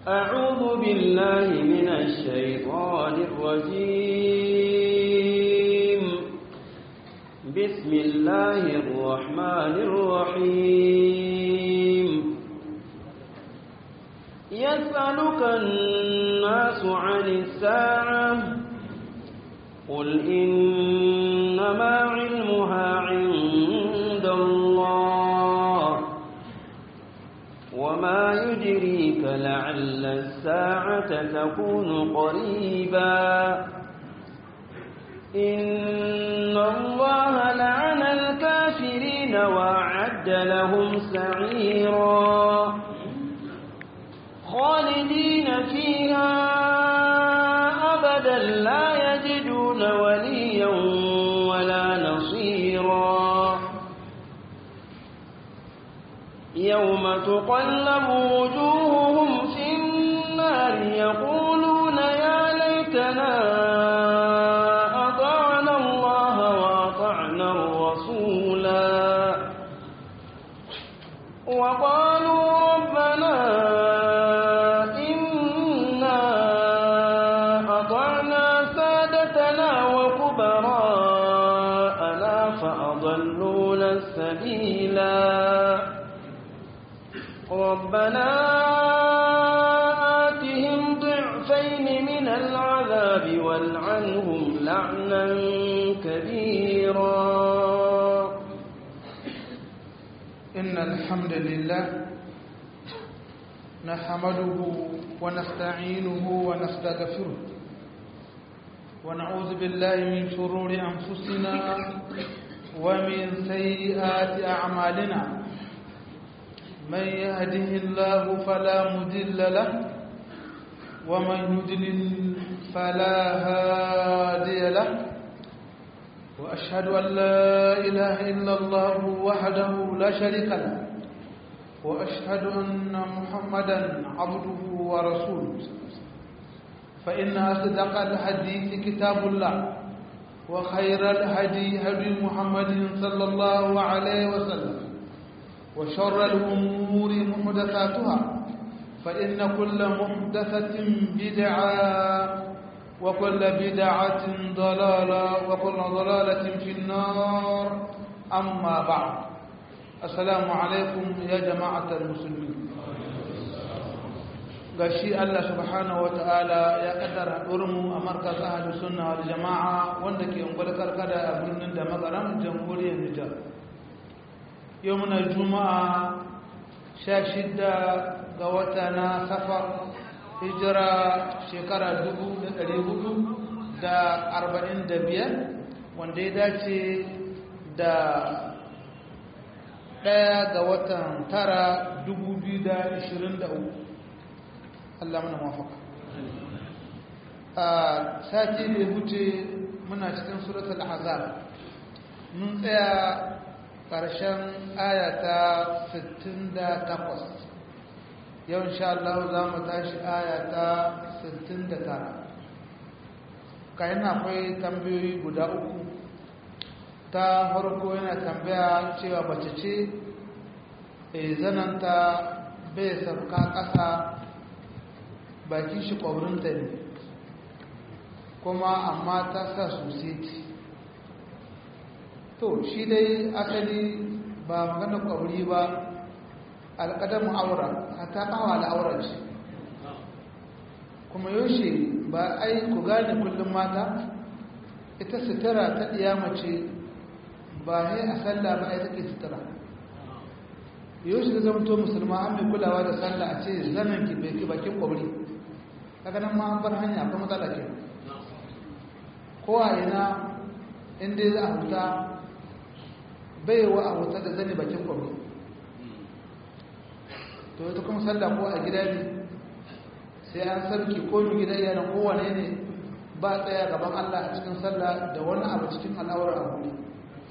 أعوذ بالله من الشيطان الرجيم بسم الله الرحمن الرحيم يسألك الناس عن الساعة قل إنما علمها عند الله وما يدريك لعل الساعة تكون قريبا إن الله لعن الكافرين وأعد لهم سعيرا خالدين فيها أبدا لا يجدون وليا ولا نصيرا يوم تقلب وجوههم في النار يقولون يا ليتنا أطعنا الله وأطعنا الرسولا وقالوا ربنا إنا أطعنا سادتنا وكبراءنا فأضلونا السبيلا ربنا آتهم ضعفين من العذاب والعنهم لعنا كبيرا إن الحمد لله نحمده ونستعينه ونستغفره ونعوذ بالله من شرور أنفسنا ومن سيئات أعمالنا من يهده الله فلا مضل له ومن يضلل فلا هادي له وأشهد أن لا إله إلا الله وحده لا شريك له وأشهد أن محمدا عبده ورسوله فإن أصدق الحديث كتاب الله وخير الهدي هدي محمد صلى الله عليه وسلم وشر الأمور محدثاتها فإن كل محدثة بدعة وكل بدعة ضلالة وكل ضلالة في النار أما بعد السلام عليكم يا جماعة المسلمين gashi Allah subhanahu wataala ya kaddara mu a markaz ahlus sunna wal jamaa wanda ke ungwar karkada a birnin da magaram jamhuriyar Nijar yau muna juma'a sha shidda ga wata na safar hijira shekara dubu da ɗari hudu da arba'in da biyar wanda ya dace da ɗaya ga watan tara dubu biyu da ishirin da uku Allah mana mafaka a sati da huce muna cikin suratul azab mun tsaya ƙarshen ayata 68 yau insha Allah za mu tashi ayata 69 kayan akwai tambayoyi guda uku ta farko yana tambaya cewa bace ce e zananta bai sauka ƙasa bakin shi ƙwaurinta ne kuma amma ta sa sosai to shi dai asali ba magana ƙwauri ba alƙadamu aura ta ƙawa al'aura ce kuma yaushe ba ai ku gane kullum mata ita sutura ta ɗiya mace ba ne a sallah ba ai take sutura yaushe da zamto musulma an mai kulawa da sallah a ce zanen ki bai bakin ƙwauri kaga nan ma an bar hanya akwai matsala ke kowa ina inda za a huta bai wa a wuta da zane bakin kwallo to ita kuma sallah ko a gida ne sai an sarki ko mu gida yana kowane ne ba tsaya gaban Allah a cikin sallah da wani abu cikin al'awar abu ne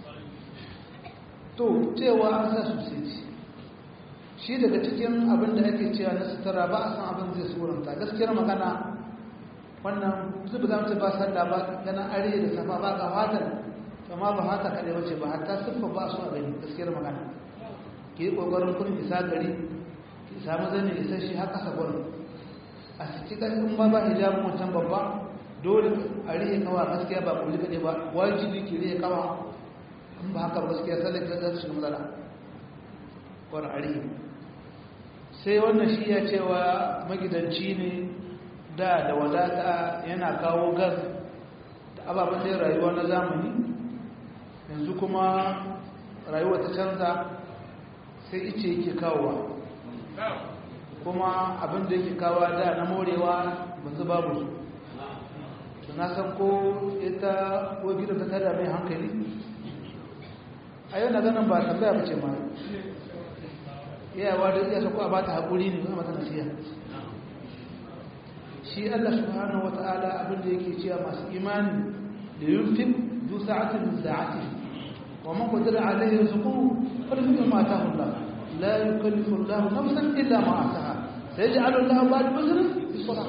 to cewa an sa sosai shi daga cikin abin da ake cewa na sutura ba a san abin zai suranta gaskiyar magana wannan zuba za mu ce ba sallah ba ganin are da safa ba ga fatar amma ba haka kaɗai wace ba hatta siffa ba su a gani gaskiyar magana ki yi ƙoƙarin kun isa gari ki samu zane isa shi haka sa gurin a cikin ƙarfin ba ba hijabin wancan babba dole a rihe kawa gaskiya ba kuli kaɗai ba wajibi ke rihe kawa in ba haka gaskiya sallar ta zata shiga matsala wani a rihe sai wannan shi ya cewa magidanci ne da da wadata yana kawo gas da ababen da rayuwa na zamani yanzu kuma rayuwa ta canza sai ice yake kawowa kuma abin da yake kawo da na morewa ba su babu su na san ko ita ko gidan ta tada mai hankali a yau na ganin ba tambaya ba ce ma yawa da iya sako a ba ta haƙuri ne zama mata nasiya shi allah subhanahu wa ta'ala abin da yake cewa masu imani da yunfin zu sa'atin min sa'ati wa man qadara alayhi rizquhu falyunfiq ma ataahu allah la yukallifu allah nafsan illa ma ataaha sayaj'alu allah ba'da usrin yusra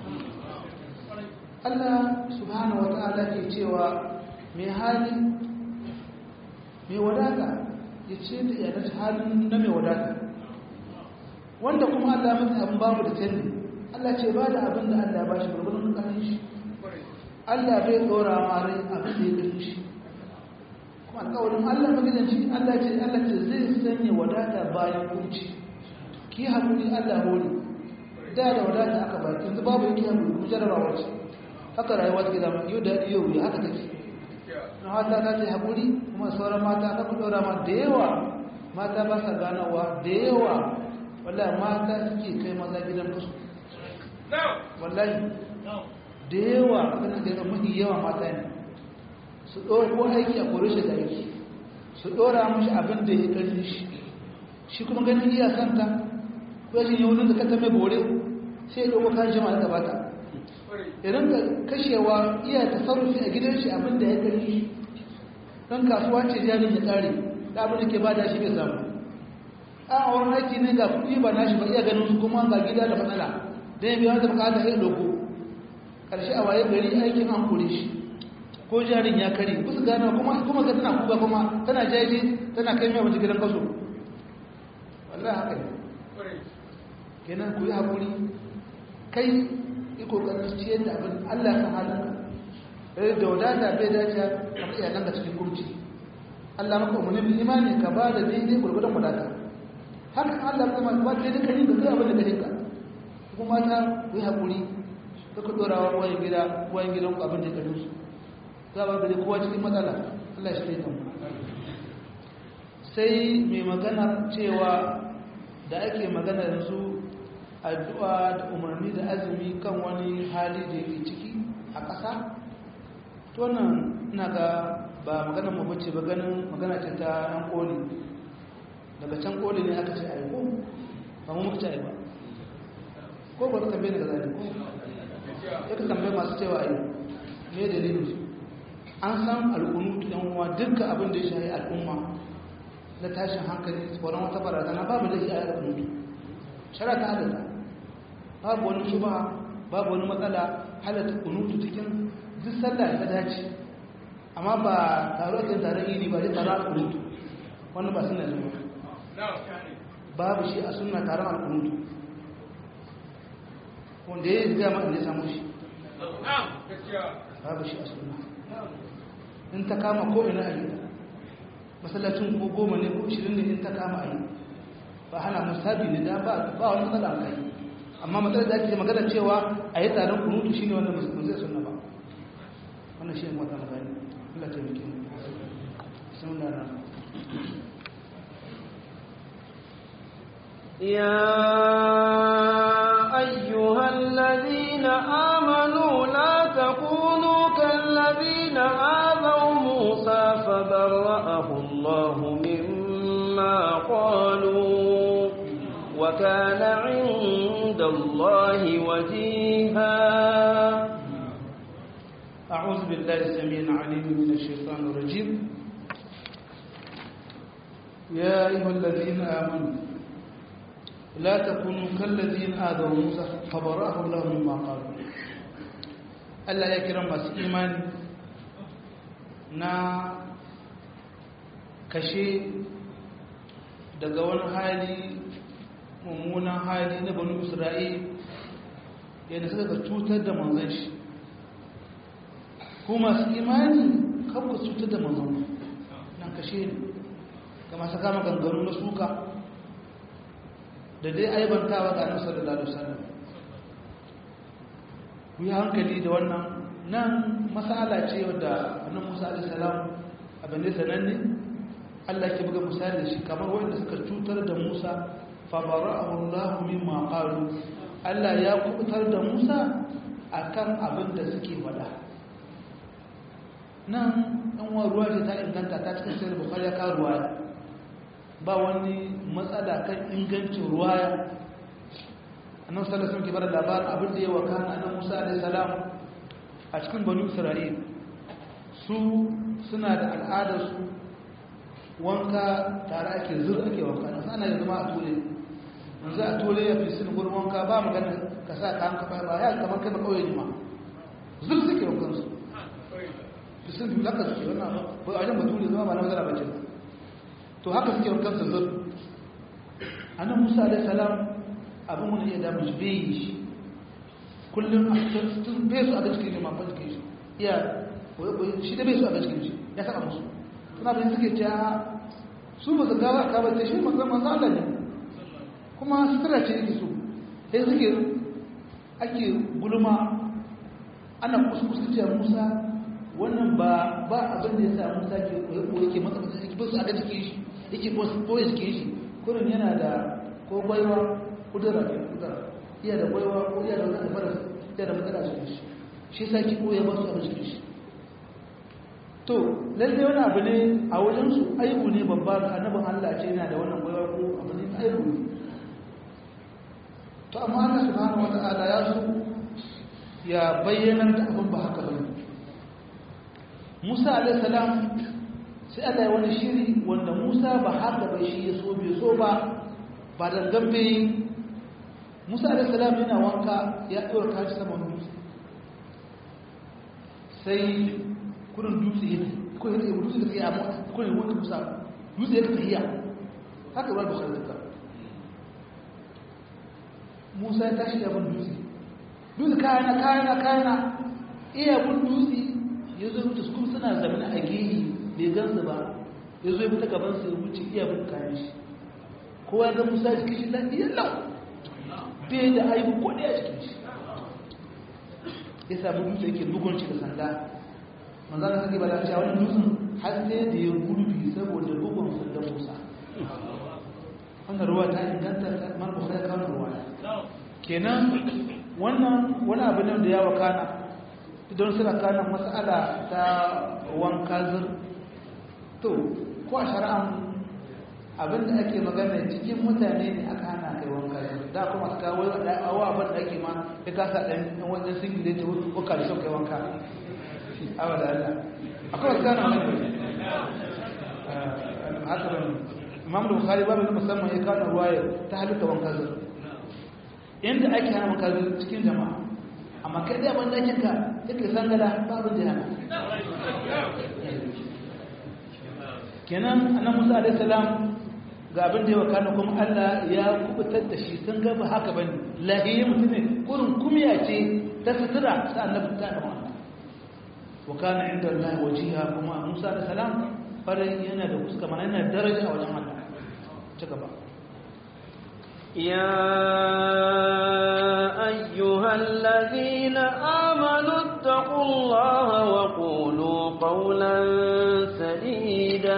Allah subhanahu wa ta'ala ke cewa mai hali mai wadata ya ce da iyalar halin na mai wadata wanda kuma Allah mata abin babu da canji Allah ce ba da abin da Allah ba shi gurgurin ƙarin shi Allah bai tsora ma rai abin da ya gani shi kuma alƙawarin Allah magidanci Allah ce Allah ce zai sanya wadata bayan kunci ki haƙuri Allah hori da da wadata aka baki yanzu babu yake haƙuri kuma jarabawa ce haka rayuwa take zama yau da yau ya haka take na mata ta ce haƙuri kuma sauran mata ta ku ɗora ma da yawa mata ba sa ganawa da yawa wallahi mata suke kai maza gidan kasu wallahi da yawa kanan da mafi yawa mata ne su ɗora ko aiki a kore shi da aiki su ɗora mashi abin da ya ƙarfi shi shi kuma ganin iya santa ko yashin yau da kata mai bore sai ya ɗauko kan jama'a da bata idan ka kashewa iya tasarrufi a gidan shi abin da ya ƙarfi shi don kasuwa ce jarin ya ƙare da abin da ke ba da shi bai samu a wurin aiki ne ga kuɗi ba nashi ba iya ganin su kuma ga gida da matsala da ya biya da bukata ya ɗauko ƙarshe a waye gari aikin an kore shi ko jarin ya kare kusa gano kuma kuma ga tana kuka kuma tana jaji tana kai mai wata gidan kaso wallahi haka ne kenan ku yi haƙuri kai yi ƙoƙarin ciyar da abin allah ya san halin ka da wadata bai dace a iyalan ka cikin kurci allah maka umarni imani ka ba da daidai gurgudan wadata haka Allah kuma ba ta da kari da zai abin da kake ka kuma ta yi hakuri suka dora wa wayan gida wayan gidan ku abin da kake su za ba gari kowa cikin matsala Allah shi ne kan sai mai magana cewa da ake magana yanzu addu'a da umarni da azumi kan wani hali da yake ciki a ƙasa to nan ina ga ba magana mu bace ba ganin magana ce ta yan koli daga can koli ne aka ce ayi ko ba mu muka ce ayi ba ko ba ka tambaye daga zane ko ya ka tambaye masu cewa ayi me dalilin su an san al'unutu yan uwa dukkan abin da ya shahi al'umma na tashin hankali tsoron wata barazana babu da shi a al'unutu shara ta halatta babu wani shuba babu wani matsala halatta kunutu cikin duk sallah ta dace amma ba taro kan taron idi ba sai taron al'unutu wannan ba suna zuwa babu shi a suna taron al'unutu wanda ya yi gama inda ya samu shi babu shi a suna in ta kama ko ina a yi masallacin ko goma ne ko ishirin ne in ta kama a yi ba hana musabi ne da ba wani matsala a kai amma matsalar da ake magana cewa a yi taron kunutu shi ne wanda musulun zai suna ba wannan shi ne wata magana Allah ta yi sun da na يا أيها الذين آمنوا لا تكونوا كالذين آذوا موسى فبرأه الله مما قالوا وكان عند الله وجيها أعوذ بالله السميع العليم من الشيطان الرجيم يا أيها الذين آمنوا لا تكونوا كالذين آذوا موسى فبرأه الله مما قالوا ألا يكرم بس إيمان نا kashe daga wani hali mummunan hali na banu isra'il yadda suka ga cutar da manzon shi ko masu imani kan ku cutar da manzon nan kashe ne ga masu kama ganganu na suka da dai aibantawa ga annabi sallallahu alaihi wasallam ku yi hankali da wannan nan masala ce wadda annabi Musa alaihi salam abin da sananne Allah ke buga misali da shi kamar wanda suka cutar da Musa fa bara'ahu Allah mimma qalu Allah ya kubutar da Musa akan abin da suke wada nan an wa ruwa ce ta inganta ta cikin sahih bukhari ya ka ruwaya ba wani matsala kan ingancin ruwaya annabi sallallahu alaihi wasallam ke bada labarin abin da ya wakana annabi Musa alaihi salam a cikin banu Isra'il su suna da al'adar su wanka tare ake zur ake wanka na sana da zama a tole yanzu a tole ya fi sin gurin wanka ba magana ka sa ka hanka ba ya kamar kai ba kawai ne ma zur suke wankan su fi sin fi haka suke wannan ba a wajen batule zama ba na magana bace to haka suke wankan su zur annabi Musa alaihi salam abin wani iya damu shi bai yi shi kullum a cikin bai su a ga cikin shi ma fa cikin shi iya shi da bai su a ga cikin shi ya saba musu suna da suke cewa su ba su gawa ka bace shi manzon manzon Allah ne kuma sutura ce yake so sai suke ake gulma ana kuskusa cewa Musa wannan ba ba abin da ya sa Musa ke koyo yake masa masa yake ba su a ga cikin shi yake ko su koyi cikin shi kurin yana da ko baiwa kudura ne kudura iya da baiwa ko iya da wani fara iya da matsala cikin shi shi sa ki koya ba su a cikin shi to lalle wani abu ne a wajensu aibu ne babba ga annabin Allah ce yana da wannan gwaiwa ko abu ne aibu ne to amma Allah subhanahu wata'ala ya so ya bayyana da abin ba haka bane Musa alaihi salam sai Allah ya wani shiri wanda Musa ba haka bai shi ya so bai so ba ba da gambe Musa alaihi salam yana wanka ya ɗora kashi saman dutse sai kudin dutse ya ko ya dutse da kai amma ko ne wanda musa dutse ya tafiya haka ba da shirka Musa ya tashi ya bin dutse dutse kayana kayana kayana iya bin dutse ya zo mutu kuma suna zamana a gehe bai gansu ba ya zo ya bi ta gaban su ya wuce iya bin kayan shi kowa ya ga Musa ya cikin shi lafiyar lau bai da aibu ko ɗaya cikin shi ya samu dutse yake bugun shi da sanda manzan da suke bada cewa wani dutsen har sai da ya gurbi saboda bugun sanda musa wannan ruwa ta inganta man bukhari ya kawo ruwa kenan wannan wani abu ne da ya wakana don suna kana mas'ala ta wanka zur to ko a shari'an abin da ake magana cikin mutane ne aka hana kai wanka zur da kuma su kawo awa abin da ake ma ya kasa ɗan wajen singile ta ko karshen kai wanka abada Allah akwai wasu gana mai haka bane imam da bukhari babu musamman ya kawo ruwaya ta halitta wanka zur inda ake hana wanka zur cikin jama'a amma kai da ban dakin ka yake sangala babu da yana kenan annabi Musa alaihi salam ga abin da ya wakana kuma Allah ya kubutar da shi sun ga ba haka bane lahiyi mutum ne kurin kumiya ce ta sutura ta annabi ta da Allah wa kana inda Allah wajiha kuma Musa alaihi salam farin yana da fuska mana yana daraja a wajen Allah ci gaba يا أيها الذين آمنوا اتقوا الله وقولوا قولا سديدا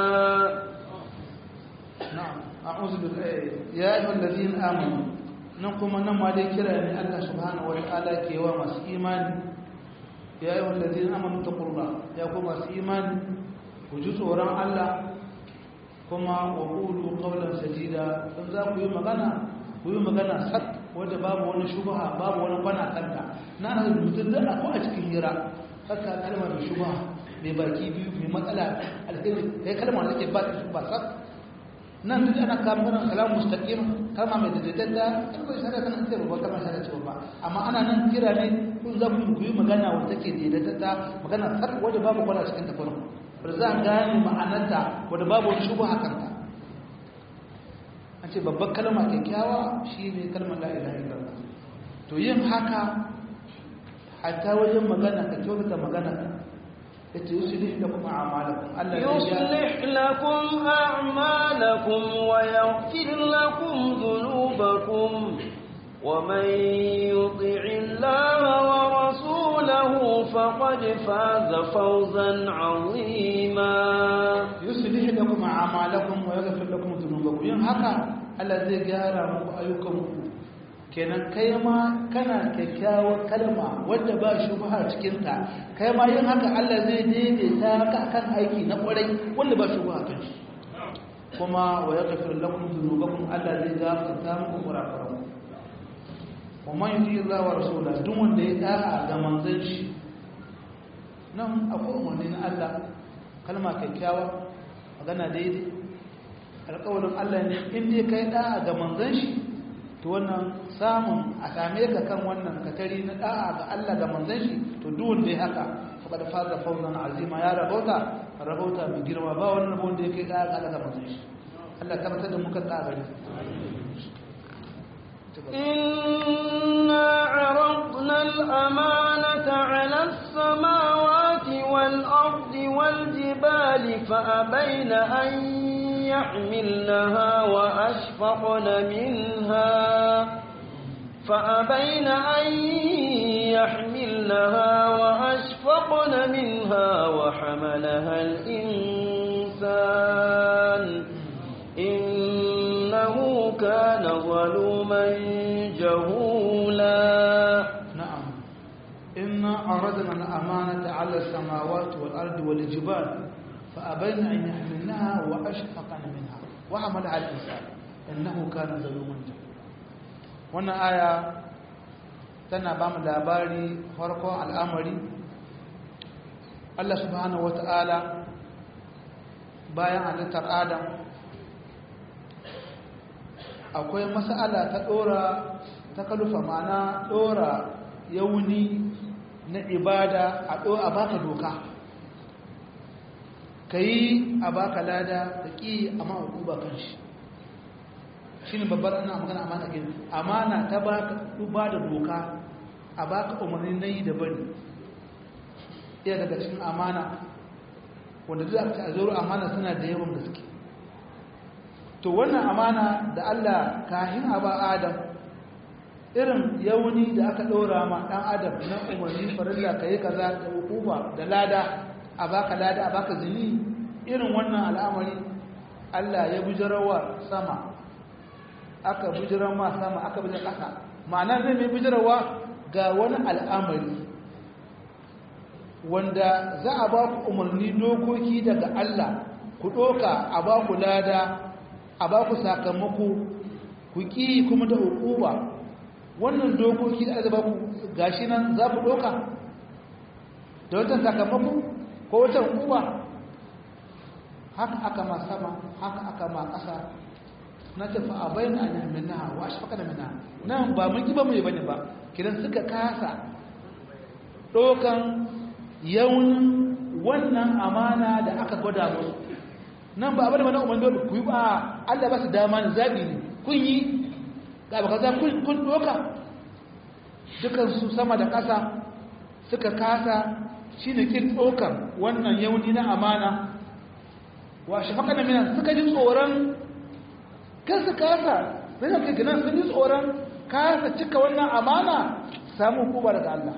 نعم أعوذ بالله يا أيها الذين آمنوا نقوم نما دي كرا من الله سبحانه وتعالى كي ومس إيمان يا أيها الذين آمنوا اتقوا الله يا قوم إيمان وجزء وران الله kuma wa qulu qawlan sadida dan za ku yi magana ku yi magana sak wanda babu wani shubha babu wani kwana kanta na da mutum da akwai a cikin hira saka kalmar da shubha mai baki biyu mai matsala alheri kai kalmar da ke ba ta shubha sak nan duk ana kawo magana kalam mustaqim kalma mai daidaita kalmar shari'a kana ce ba kalmar shari'a ce ba amma ana nan kira ne kun za ku yi magana wanda take daidaita magana sak wanda babu kwana cikin ta farko ba za a gane ma'anarta wadda babu wani shubu hakanta an ce babban kalma kyakkyawa shi ne kalmar la'ilaha illallah to yin haka hatta wajen magana ka kyautata magana yace yuslih lakum a'malakum Allah ya يصلح لكم أعمالكم ويغفر لكم ذنوبكم ومن يطع الله ورسوله فقد فاز فوزا عظيما yuslih lakum a'malakum wa yaghfir lakum dhunubakum yin haka Allah zai gyara muku ayyukanku kenan kai ma kana kyakkyawar kalma wanda ba shubha cikin ta kai ma yin haka Allah zai daidaita ka akan aiki na kwarai wanda ba shubha kan shi kuma wa yaghfir lakum dhunubakum Allah zai gafarta muku kurakuran wa man yuti Allah wa rasulahu duk wanda ya da'a ga manzon shi nan akwai umarni na Allah kalma kyakkyawa magana daidai alƙawarin Allah ne in dai kai da'a ga manzon shi to wannan samun a same ka kan wannan katari na da'a ga Allah ga manzon shi to duk wanda ya haka faqad faza fawzan azima ya rabauta rabauta mai girma ba wannan rabon da yake da'a ga Allah ga manzon shi Allah tabbatar da muka da'a gare إنا عرضنا الأمانة على السماوات والأرض والجبال فأبين أن يحملنها وأشفقن منها فأبين أن يحملنها وأشفقن منها وحملها الإنسان إنه كان ظلوما جهولا نعم إنا عرضنا الأمانة على السماوات والأرض والجبال فأبين أن يحملنها وأشفقن منها وحملها الإنسان إنه كان ظلوما جهولا wannan aya tana ba mu labari farkon al'amari Allah subhanahu wata'ala bayan halittar Adam akwai mas'ala ta dora ta kalufa mana dora yauni na ibada a a baka doka kayi a baka lada da ki amma hukuma kan shi shi ne babbar ana magana amana ke amana ta baka ba da doka a baka umarni na yi da bari iya daga cikin amana wanda duk aka zuru amana suna da yawan gaske to wannan amana da Allah kahin a ba Adam irin yauni da aka ɗora ma ɗan Adam na umarni farilla ka yi kaza da hukuma da lada a baka lada a baka zini irin wannan al'amari Allah ya bujarawa sama aka bujirar ma sama aka bujirar ƙasa ma'ana zai mai bujirarwa ga wani al'amari wanda za a ba ku umarni dokoki daga Allah ku ɗoka a ba ku lada a ba ku sakamako ku ƙi kuma da hukuba wannan dokoki da aka ba ku gashi nan za ku ɗoka da watan sakamako ko watan hukuba haka aka ma sama haka aka ma ƙasa na tafi a bayan an yaminaha wa shi faka da mina nan ba mun ba mai bane ba kidan suka kasa ɗaukan yaunin wannan amana da aka gwada musu nan ba abin da mana umar dole ku yi ba Allah ba su dama ne zaɓi ne kun yi ga ba kaza kun ɗauka dukansu sama da ƙasa suka kasa shi ne kin ɗaukan wannan yauni na amana wa shi faka da mina suka ji tsoron kan su kasa sai da kai sun yi tsoron kasa cika wannan amana samu hukuma daga Allah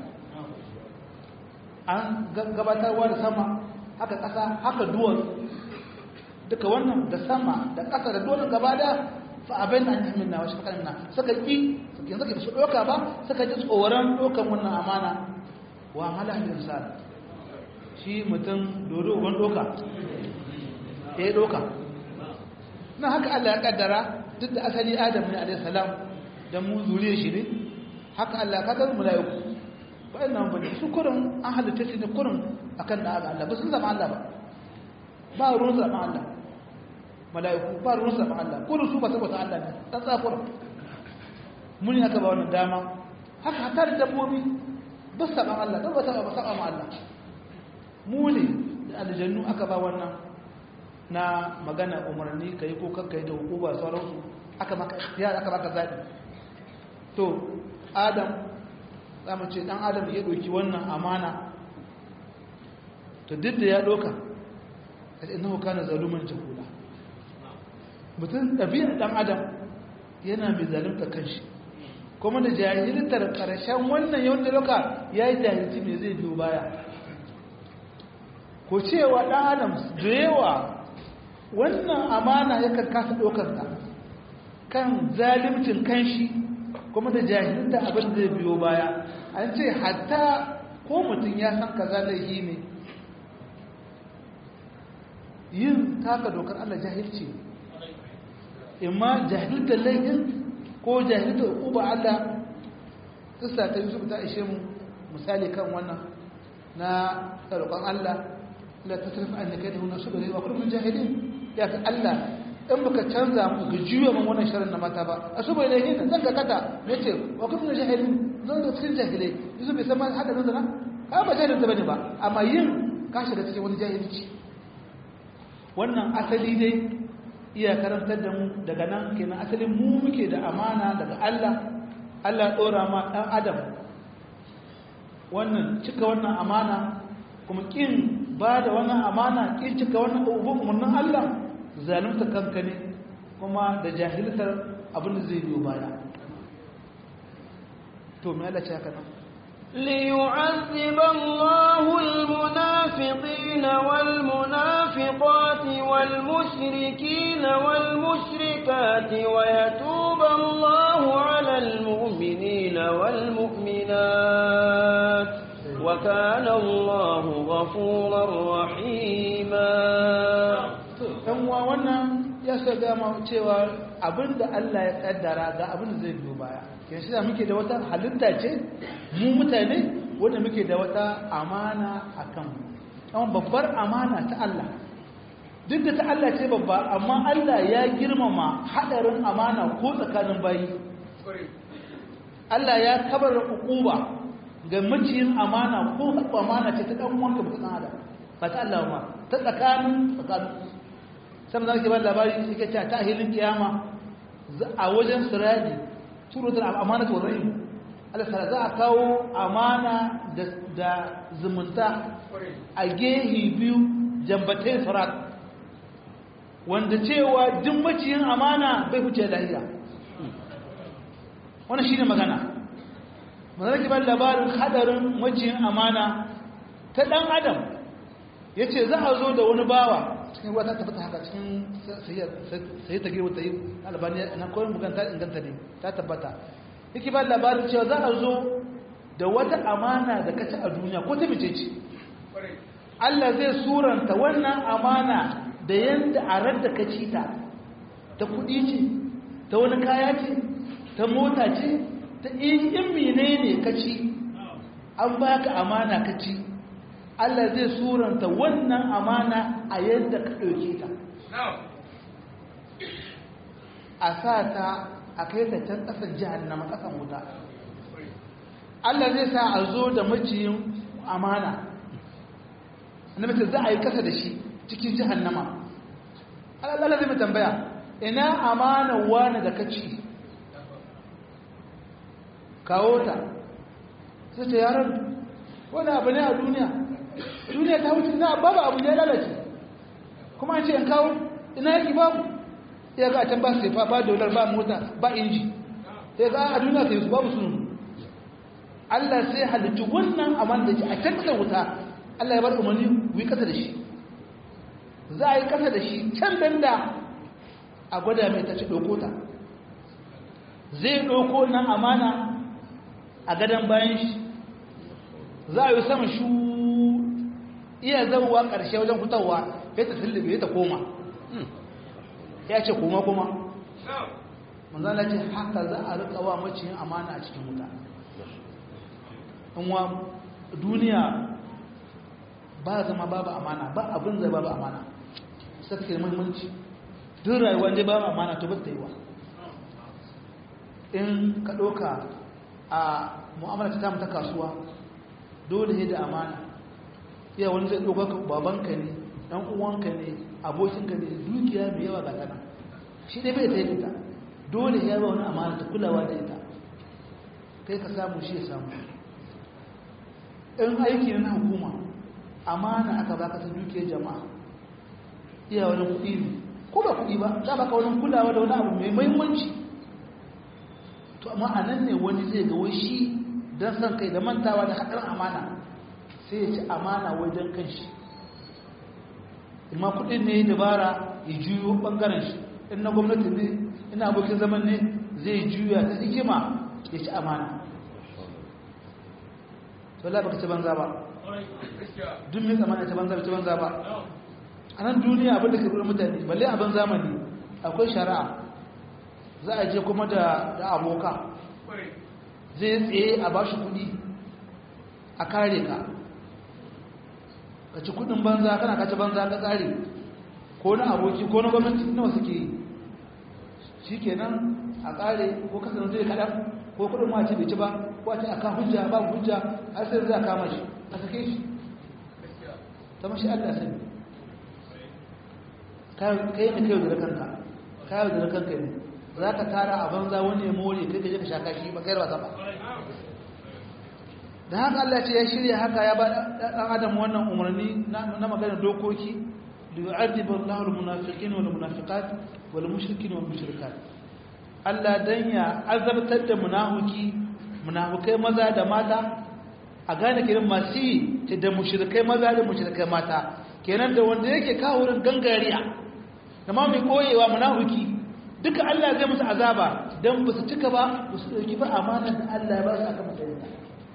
an gabatarwa da sama haka ƙasa haka duwar duka wannan da sama da ƙasa da duwar gaba da fa abin da an yi minna wasu fakarin na suka ƙi yanzu ka su ɗauka ba suka ji tsoron ɗaukan wannan amana wa mala insan shi mutum dodo ban ɗauka ya ɗauka na haka Allah ya kaddara duk da asali Adam ne alayhi salam da mu zuriye shi ne haka Allah ka kaddara malaiku ba ina ba su kurin an halitta shi ne kurin akan da Allah ba sun zama Allah ba ba ruwan zama Allah malaiku ba ruwan zama Allah kurin su ba saboda Allah ne dan tsakura mun ne aka ba wannan dama haka hatta da dabbobi ba su saba Allah ba ba saba ma Allah mu ne da aljannu aka ba wannan na magana umarni ka yi ko kakka yi da hukuma sauransu aka maka ikhtiyar aka maka zaɓi to adam za mu ce ɗan adam ya ɗauki wannan amana to duk da ya ɗauka a ina hukka na zaluman jahula mutum ɗabi'ar ɗan adam yana mai zalunta kanshi kuma da jahiltar ƙarshen wannan yawan da ɗauka ya yi jahilci mai zai biyo baya ko cewa ɗan adam da yawa wannan amana yakan kasa ɗaukarta kan zalimcin kanshi kuma da jahilta abin zai biyo baya an ce hatta ko mutum ya san kaza laifi ne yin taka dokar Allah jahilci imma jahiltar laifin ko jahiltar uba Allah kisa ta Yusuf ta ishe mu misali kan wannan na tsarkon Allah la tasrif an kai da hunan subari wa kullum jahilin ya ka Allah in baka canza mu ga juya man wannan sharin na mata ba a subari ne hin zan ka kata yace wa kullum jahilin zan da cikin jahilai Yusuf bai san ma hada nan zana ka ba jahilin ta bane ba amma yin ka shiga cikin wani jahilci wannan asali dai iya karantar da mu daga nan kenan asalin mu muke da amana daga Allah Allah dora ma dan adam wannan cika wannan amana kuma kin ba da wannan amana kin cika wannan umarnin Allah zalunta kanka ne kuma da jahiltar abin da zai biyo baya to me Allah ce haka nan ليعذب الله المنافقين والمنافقات والمشركين والمشركات ويتوب الله على المؤمنين والمؤمنات وكان الله غفورا رحيما dan uwa wannan ya saka ma cewa abinda Allah ya kaddara ga abin da zai biyo baya ke shi da muke da wata halitta ce mu mutane wanda muke da wata amana akan mu amma babbar amana ta Allah duk da ta Allah ce babba amma Allah ya girmama hadarin amana ko tsakanin bayi Allah ya kabar hukuma ga maciyin amana ko amana ce ta dan uwanka ba ta adam ba ta Allah ma ta tsakanin tsakanin sai mun zaki ba labari yake cewa ta hilin kiyama a wajen siradi suratul amanatu war rahim Allah ta za a kawo amana da da zumunta a gehi biyu jambatai sirat wanda cewa duk maciyin amana bai huce lahiya wannan shine magana mun zaki ba labarin hadarin maciyin amana ta dan adam yace za a zo da wani bawa cikin ruwa ta tabbata haka cikin sai ta girma ta yi albani na koyon buganta inganta ne ta tabbata yake ba labarin cewa za a zo da wata amana da kaci a duniya ko ta mace ce Allah zai suranta wannan amana da yanda a radda ka ci ta ta kudi ce ta wani kaya ce ta mota ce ta in mene ne ka ci an baka amana ka ci Allah zai suranta wannan amana a yadda ka ɗauke ta. A sa ta a kai ta can ƙasar jihannama ƙasan wuta. Allah zai sa a zo da maciyin amana. Na mace za a yi ƙasa da shi cikin jihannama. Allah zai mai tambaya, ina amana wani da kaci? Kawo ta. Sai ta yaran, wani abu ne a duniya. duniya ta wuce na babu abu ya lalace kuma an ce in kawo ina yaki babu ya ga can ba su fa ba dolar ba mota ba inji ya ga a duniya sai su babu sunu Allah sai halittu wannan aman da a can da wuta Allah ya bar umarni ku yi kasa da shi za a yi kasa da shi can danda a gwada mai ta ci ɗauko ta zai ɗauko nan amana a gadon bayan shi za a yi sama shu iya zauwa ƙarshe wajen fitowa ya ta tullube ya ta koma ya ce koma kuma manzana ce haka za a rika wa maciyin amana a cikin wuta wa duniya ba zama babu amana ba abin zai babu amana sai take muhimmanci duk rayuwa ne babu amana to ba ta yi wa in ka ɗauka a mu'amala ta ta kasuwa dole ne da amana iya wani zai ɗauka babanka ne ɗan uwanka ne abokinka ne dukiya mai yawa ga tana shi dai bai ta yi ita dole ya ba wani amana ta kulawa da ita kai ka samu shi ya samu in aiki na hukuma amana aka baka ta dukiyar jama'a iya wani kuɗi ne ko ba kuɗi ba za baka wani kulawa da wani abu mai muhimmanci to amma a nan ne wani zai ga wai shi don san kai da mantawa da haɗar amana sai ya ci amana wai don kan shi imma kuɗin ne dabara ya juyo ɓangaren shi in na gwamnati ne ina abokin zaman ne zai juya ta hikima ya ci amana to la baka ci banza ba duk mai tsamana ci banza ci banza ba a nan duniya abin da ke bude mutane balle abin zamani akwai shari'a za a je kuma da aboka zai tsaye a ba shi kudi a kare ka ka ci kudin banza kana kaci banza ka kare ko na aboki ko na gwamnati nawa suke yi shi kenan a kare ko kasance zai kaɗan ko kudin ma ce bai ci ba ko a ce aka hujja ba hujja har sai za a kama shi a sake shi ta mashi allah sani kai ne kai da kanka kai da kanka ne za ka tara a banza wani ya more kai ka je ka shaka shi ba kai ba ba da haka Allah ce ya shirya haka ya ba dan adam wannan umarni na magana dokoki li yu'adhibu Allahu al-munafiqin wal munafiqat wal mushrikin wal mushrikat Allah dan ya azabtar da munafiki munafikai maza da mata a gane kiran masu da mushrikai maza da mushrikai mata kenan da wanda yake kawo wurin gangariya da ma mai koyewa munafiki duka Allah zai musu azaba dan ba su cika ba ba su dauki ba amanar da Allah ya ba su aka masa yanka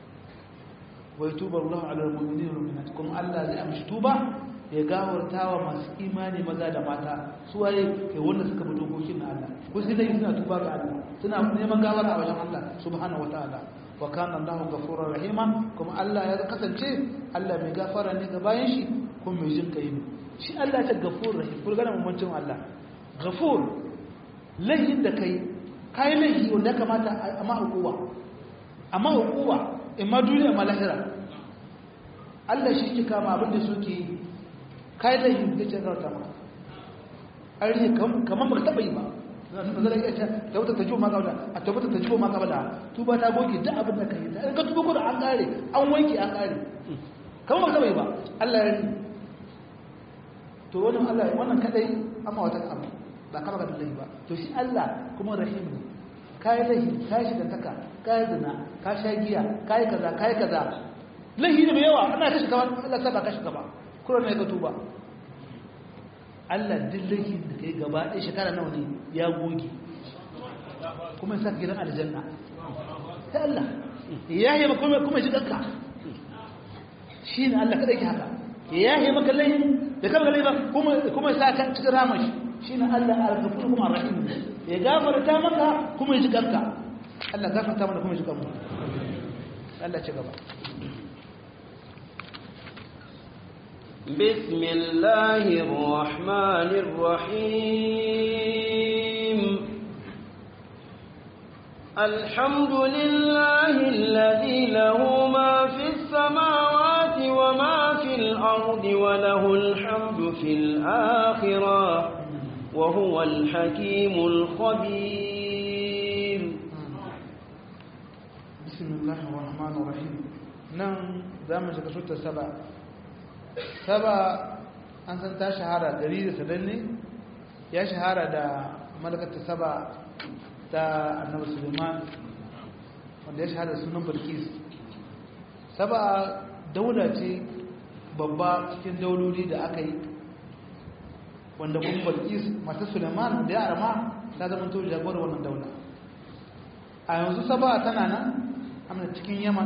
wa yatubu Allahu ala al-mu'minina wal mu'minat kuma Allah zai amshi tuba ya gawartawa masu imani maza da mata su waye kai wanda suka bi dokokin na Allah ko sai dai suna tuba ga Allah suna neman gawara a wajen Allah subhanahu wataala wa kana Allahu ghafurur rahima kuma Allah ya kasance Allah mai gafara ne ga bayan shi kuma mai jin kai ne shi Allah ta gafur rahim kun gane mamancin Allah gafur laihin da kai kai laihi wanda ya kamata a ma hukuwa amma hukuwa in ma duniya ma lahira Allah shi ke kama abin da suke yi kai laihin da ce rauta ma an rike kamar ba taɓa yi ba zai iya ce ta wuta ta jiwo ma kabla a ta wuta ta jiwo ma kabla tuba ta goge duk abin da ka yi da ka tuba ko da an kare an wanke an kare kamar ba taɓa yi ba Allah ya rike to wannan Allah wannan kadai amma wata abu ba kama ga billahi ba to shi Allah kuma rahim ne kai lahi kai shi da taka kai zina ka sha giya kai kaza kai kaza lahi ne mai yawa ana kashi kaman Allah sai ba kashi gaba kuma ne ka tuba Allah dillahi da kai gaba ɗaya shekara nawa ne ya goge kuma sai gidan aljanna sai Allah ya yi kuma kuma ji danka shi ne Allah kadai ke haka ya yi maka laifin da kama gali ba kuma sa kan cikin ramar shi shi na Allah al-gafur kuma rahim ya gafarta maka kuma ya ji kanka Allah gafarta mana kuma ya ji kanmu Allah ci gaba بسم الله الرحمن الرحيم الحمد لله الذي له ما في السماوات وما في الأرض وله الحمد في الآخرة وهو الحكيم الخبير بسم الله الرحمن الرحيم نعم زامن شكا شوتا سبع سبع an san ta shahara gari da sadanne ya shahara da malakata saba ta annabi suleiman wanda ya shahara sunan bilkis saba daula ce babba cikin dauloli da aka yi wanda kuma bilkis mata suleiman da ya arama ta zama to jagorar wannan daula a yanzu saba tana nan amma cikin yaman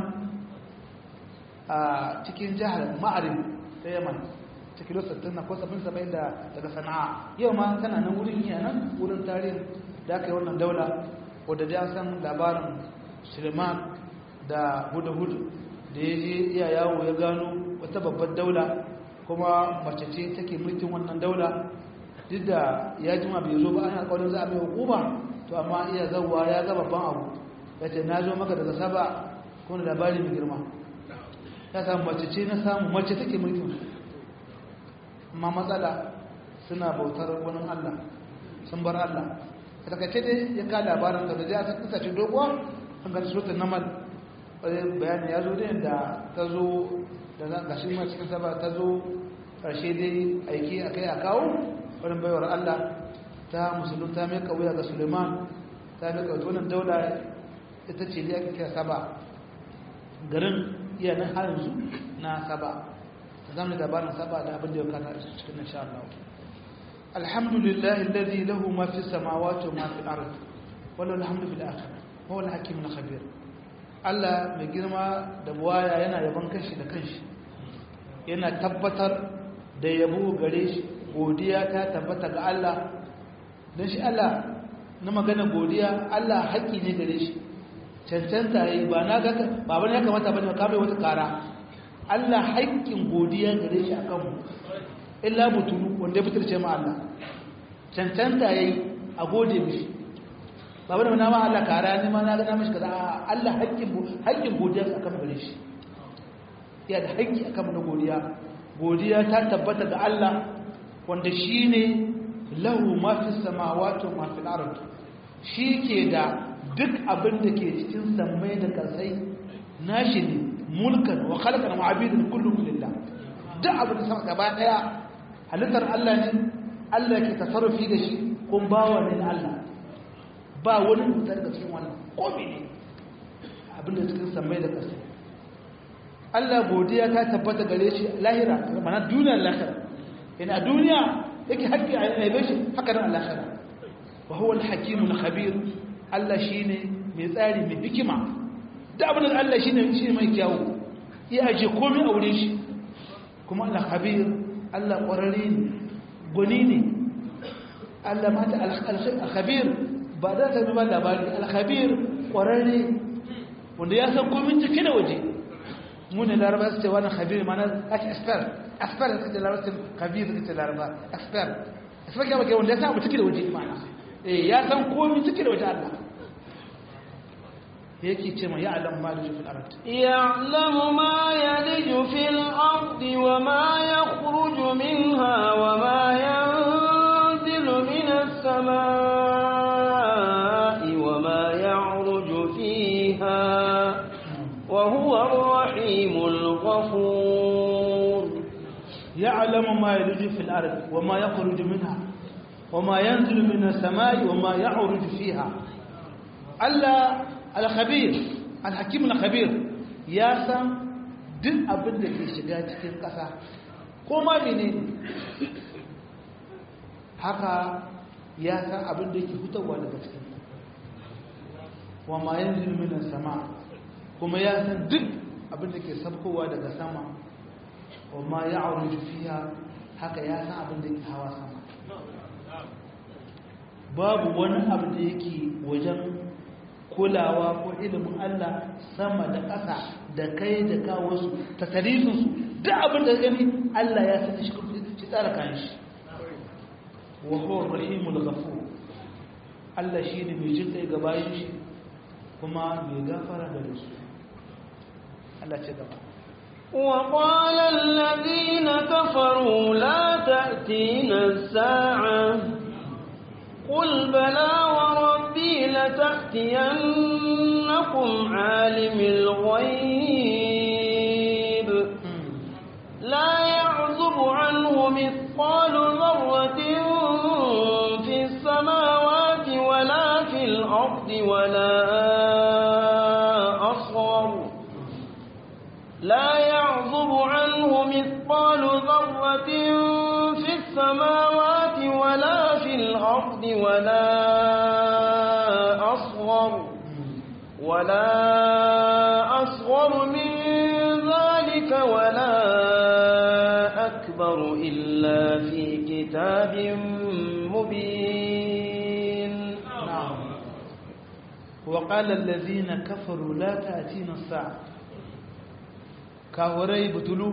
a cikin jihar ma'arin ta yaman ta kilo 60 na ko 70 da daga sana'a yau ma tana nan wurin iya nan wurin tarihin da aka yi wannan daula wadda da san labarin suleiman da hudu-hudu da ya je iya yawo ya gano wata babbar daula kuma mace ce take mulkin wannan daula duk da ya jima bai zo ba ana alƙawarin za a mai hukuma to amma iya zauwa ya ga babban abu ya ce na zo maka daga saba kuma labari mai girma ya samu mace ce na samu mace take mulkin amma matsala suna bautar wani allah sun bar allah a takaice dai ya ka labarin da da ya kasance doguwa an ga suratul namal bayani ya zo ne da ta zo da gashi ma cikin saba ta zo karshe dai aiki akai a kawo wani baiwar Allah ta musulun ta mai kawuya ga Suleiman ta mai kawuya wannan daula ita ce da ake kira saba garin iya nan har yanzu na saba ta zama da labarin saba da abin da ya kata cikin insha Allah alhamdulillah alladhi lahu ma fi samawati wa ma fi al-ard wa lahu alhamdu fil akhirah huwa al-hakim al-khabir Allah mai girma da buwaya yana yaban kanshi da kanshi yana tabbatar da yabo gare shi godiya ta tabbata ga Allah don shi Allah na magana godiya Allah haƙƙi ne gare shi cancanta yi ba na ga ba bane ya kamata bane ka bai wata kara Allah haƙƙin godiya gare shi akan mu illa butulu wanda ya fitarce ma Allah cancanta yayi a gode mishi ba bane na ma Allah kara ne ma na ga mishi kaza Allah haƙƙin haƙƙin godiya akan mu gare shi ya da haƙƙi akan mu na godiya godiya ta tabbata ga Allah wanda shine lahu ma fi samawati wa ma fil ard ke da duk abin da ke cikin sammai da kasai nashi ne mulkan wa khalaqan wa abidan kullu lillah duk abin da sama gaba daya halittar Allah ne Allah ke tasarrufi da shi kun bawa ne Allah ba wani mutar da cikin wannan ko ne abin da cikin sammai da kasai Allah godiya ta tabbata gare shi lahira mana duniyar lahira ina duniya yake haƙƙi a yabe shi haka nan lahira wa huwa al-hakim al-khabir Allah shine mai tsari mai hikima da abin da Allah shine shine mai kyawu ya aje komai a wurin shi kuma Allah khabir Allah ƙwararre ne gwani ne Allah mata al-khabir ba da ta ba labari al-khabir ƙwararre wanda ya san komai cike da waje mu ne laraba su ce wani khabir mana ake expert expert da suke laraba su khabir da suke laraba expert expert ya bake wanda ya samu cike da waje mana eh ya san komai cike da waje Allah yake ce ma ya'lam ma yaliju fil ard ya'lamu ma yaliju fil ard wa ma yakhruju minha wa ma yanzilu minas samaa'i wa ma ya'ruju fiha wa huwa ar-rahimul ghafur ya'lamu ma yaliju fil ard wa ma yakhruju minha wa ma yanzilu minas samaa'i wa ma ya'ruju fiha Allah al-khabir al-hakim al-khabir ya san duk abin da ke shiga cikin ƙasa ko ma menene haka ya san abin da yake fitowa daga cikin wa ma yanzilu minas sama kuma ya san duk abin da ke sabkowa daga sama wa ma ya'ruju fiha haka ya san abin da ke hawa sama babu wani abu da yake wajen kulawa ko ilimin Allah sama da ƙasa da kai da kawo su ta tarifinsu duk abin da gani Allah ya sani shi shi tsara kayan shi wa huwa rahimul ghafur Allah shi ne mai jin kai ga bayan shi kuma mai gafara da su Allah ce gaba وقال الذين كفروا لا تأتينا الساعة قل بلى وربي لتأتينكم عالم الغيب لا يعزب عنه مثقال ذرة في السماوات ولا في الأرض ولا أصغر لا يعزب عنه مثقال ذرة في السماوات ولا في الأرض ولا أصغر ولا أصغر من ذلك ولا أكبر إلا في كتاب مبين نعم وقال الذين كفروا لا تأتينا الساعة kawarai butulu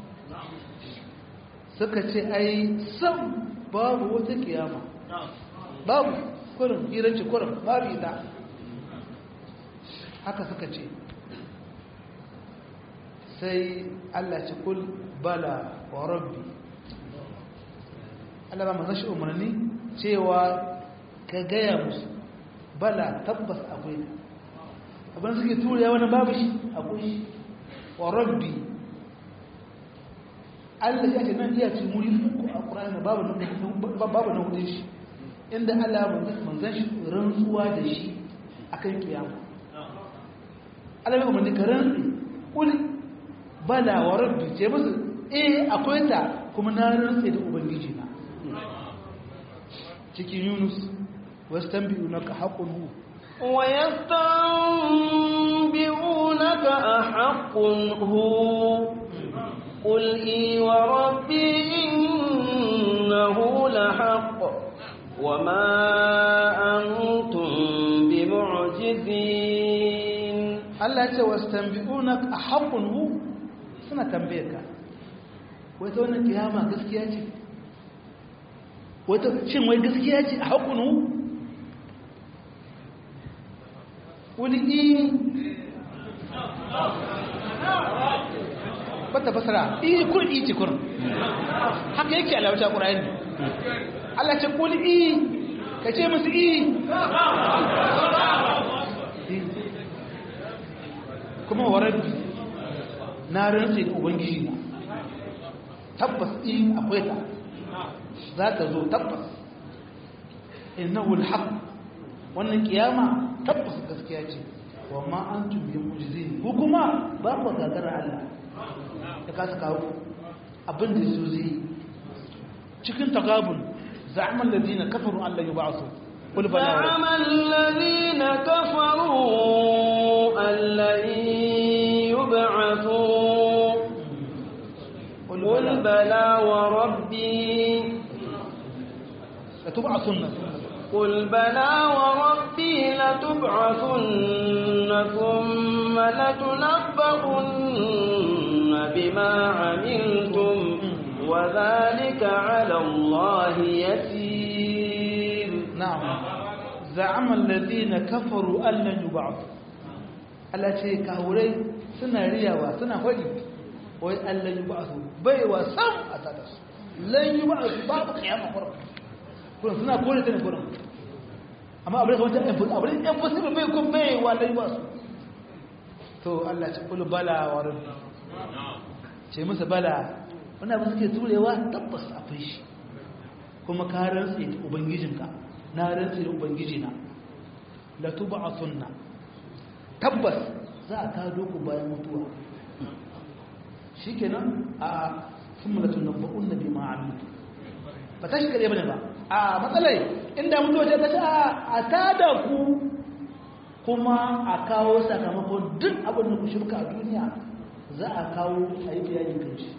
suka ce ai sam babu wata kiyama babu kurin iranci kurin babu ita haka suka ce sai Allah ce kul bala wa rabbi Allah ba manzan shi umarni cewa ka gaya musu bala tabbas akwai abin suke tura wani babu shi akwai shi wa rabbi Allah ya ce nan iya ce muri uku a Qur'ani babu babu na hudun shi inda Allah manzan shi rantsuwa da shi akan kiyama Allah ya umarni ka rantsi kul bala wa rabbi ce musu eh akwai ta kuma na rantsi da ubangiji na cikin Yunus wastanbi'unaka haqqun hu ويستنبئونك أحق هو قل إي وربي إنه لحق وما أنتم بمعجزين Allah ce wastanbi'unak ahaqqun hu suna tambaye ka wai ta wannan kiyama gaskiya ce wai ta shin wai gaskiya ce ahaqqun hu wani i bata fasara i kun i cikur haka yake alawata ƙura'in Allah ce kuli i ka ce musu i kuma warabbi na rantse da ubangiji na tabbas i akwai ta za ta zo tabbas innahu alhaq wannan kiyama tabbas gaskiya ce wa ma antum bi mujizin ko kuma ba ku gagara Allah ya kasa kawo abin da su zai cikin tagabun za'amal ladina kafaru an la yub'asu qul bala wa زعم الذين كفروا أن لن يبعثوا قل بلى وربي la tub'asunna قل بلى وربي لتبعثن ثم لتنبؤن بما عملتم وذلك على الله يسير na'am za'ama alladhina kafaru an lan yub'asu Allah ce kawurai suna riyawa suna fadi wai an lan yub'asu bai wa sam a tada su lan yub'asu babu kiyama kurum kurum suna kore ta ne kurum amma abin da kamar ta ɗan abin ɗan possible bai kun bai wa lan yub'asu to Allah ce kulu bala wa rabbi ce musu bala wannan abin suke turewa tabbas akwai shi kuma ka rantsi da ubangijinka na rantsi da ubangijina la tub'athunna tabbas za a kado ku bayan mutuwa shikenan a thumma la tunabba'unna bima 'amiltum ba ta shi kare bane ba a matsalai inda mutuwa ta ce a tada ku kuma a kawo sakamakon duk abin da ku shirka a duniya za a kawo a yi bayani kan shi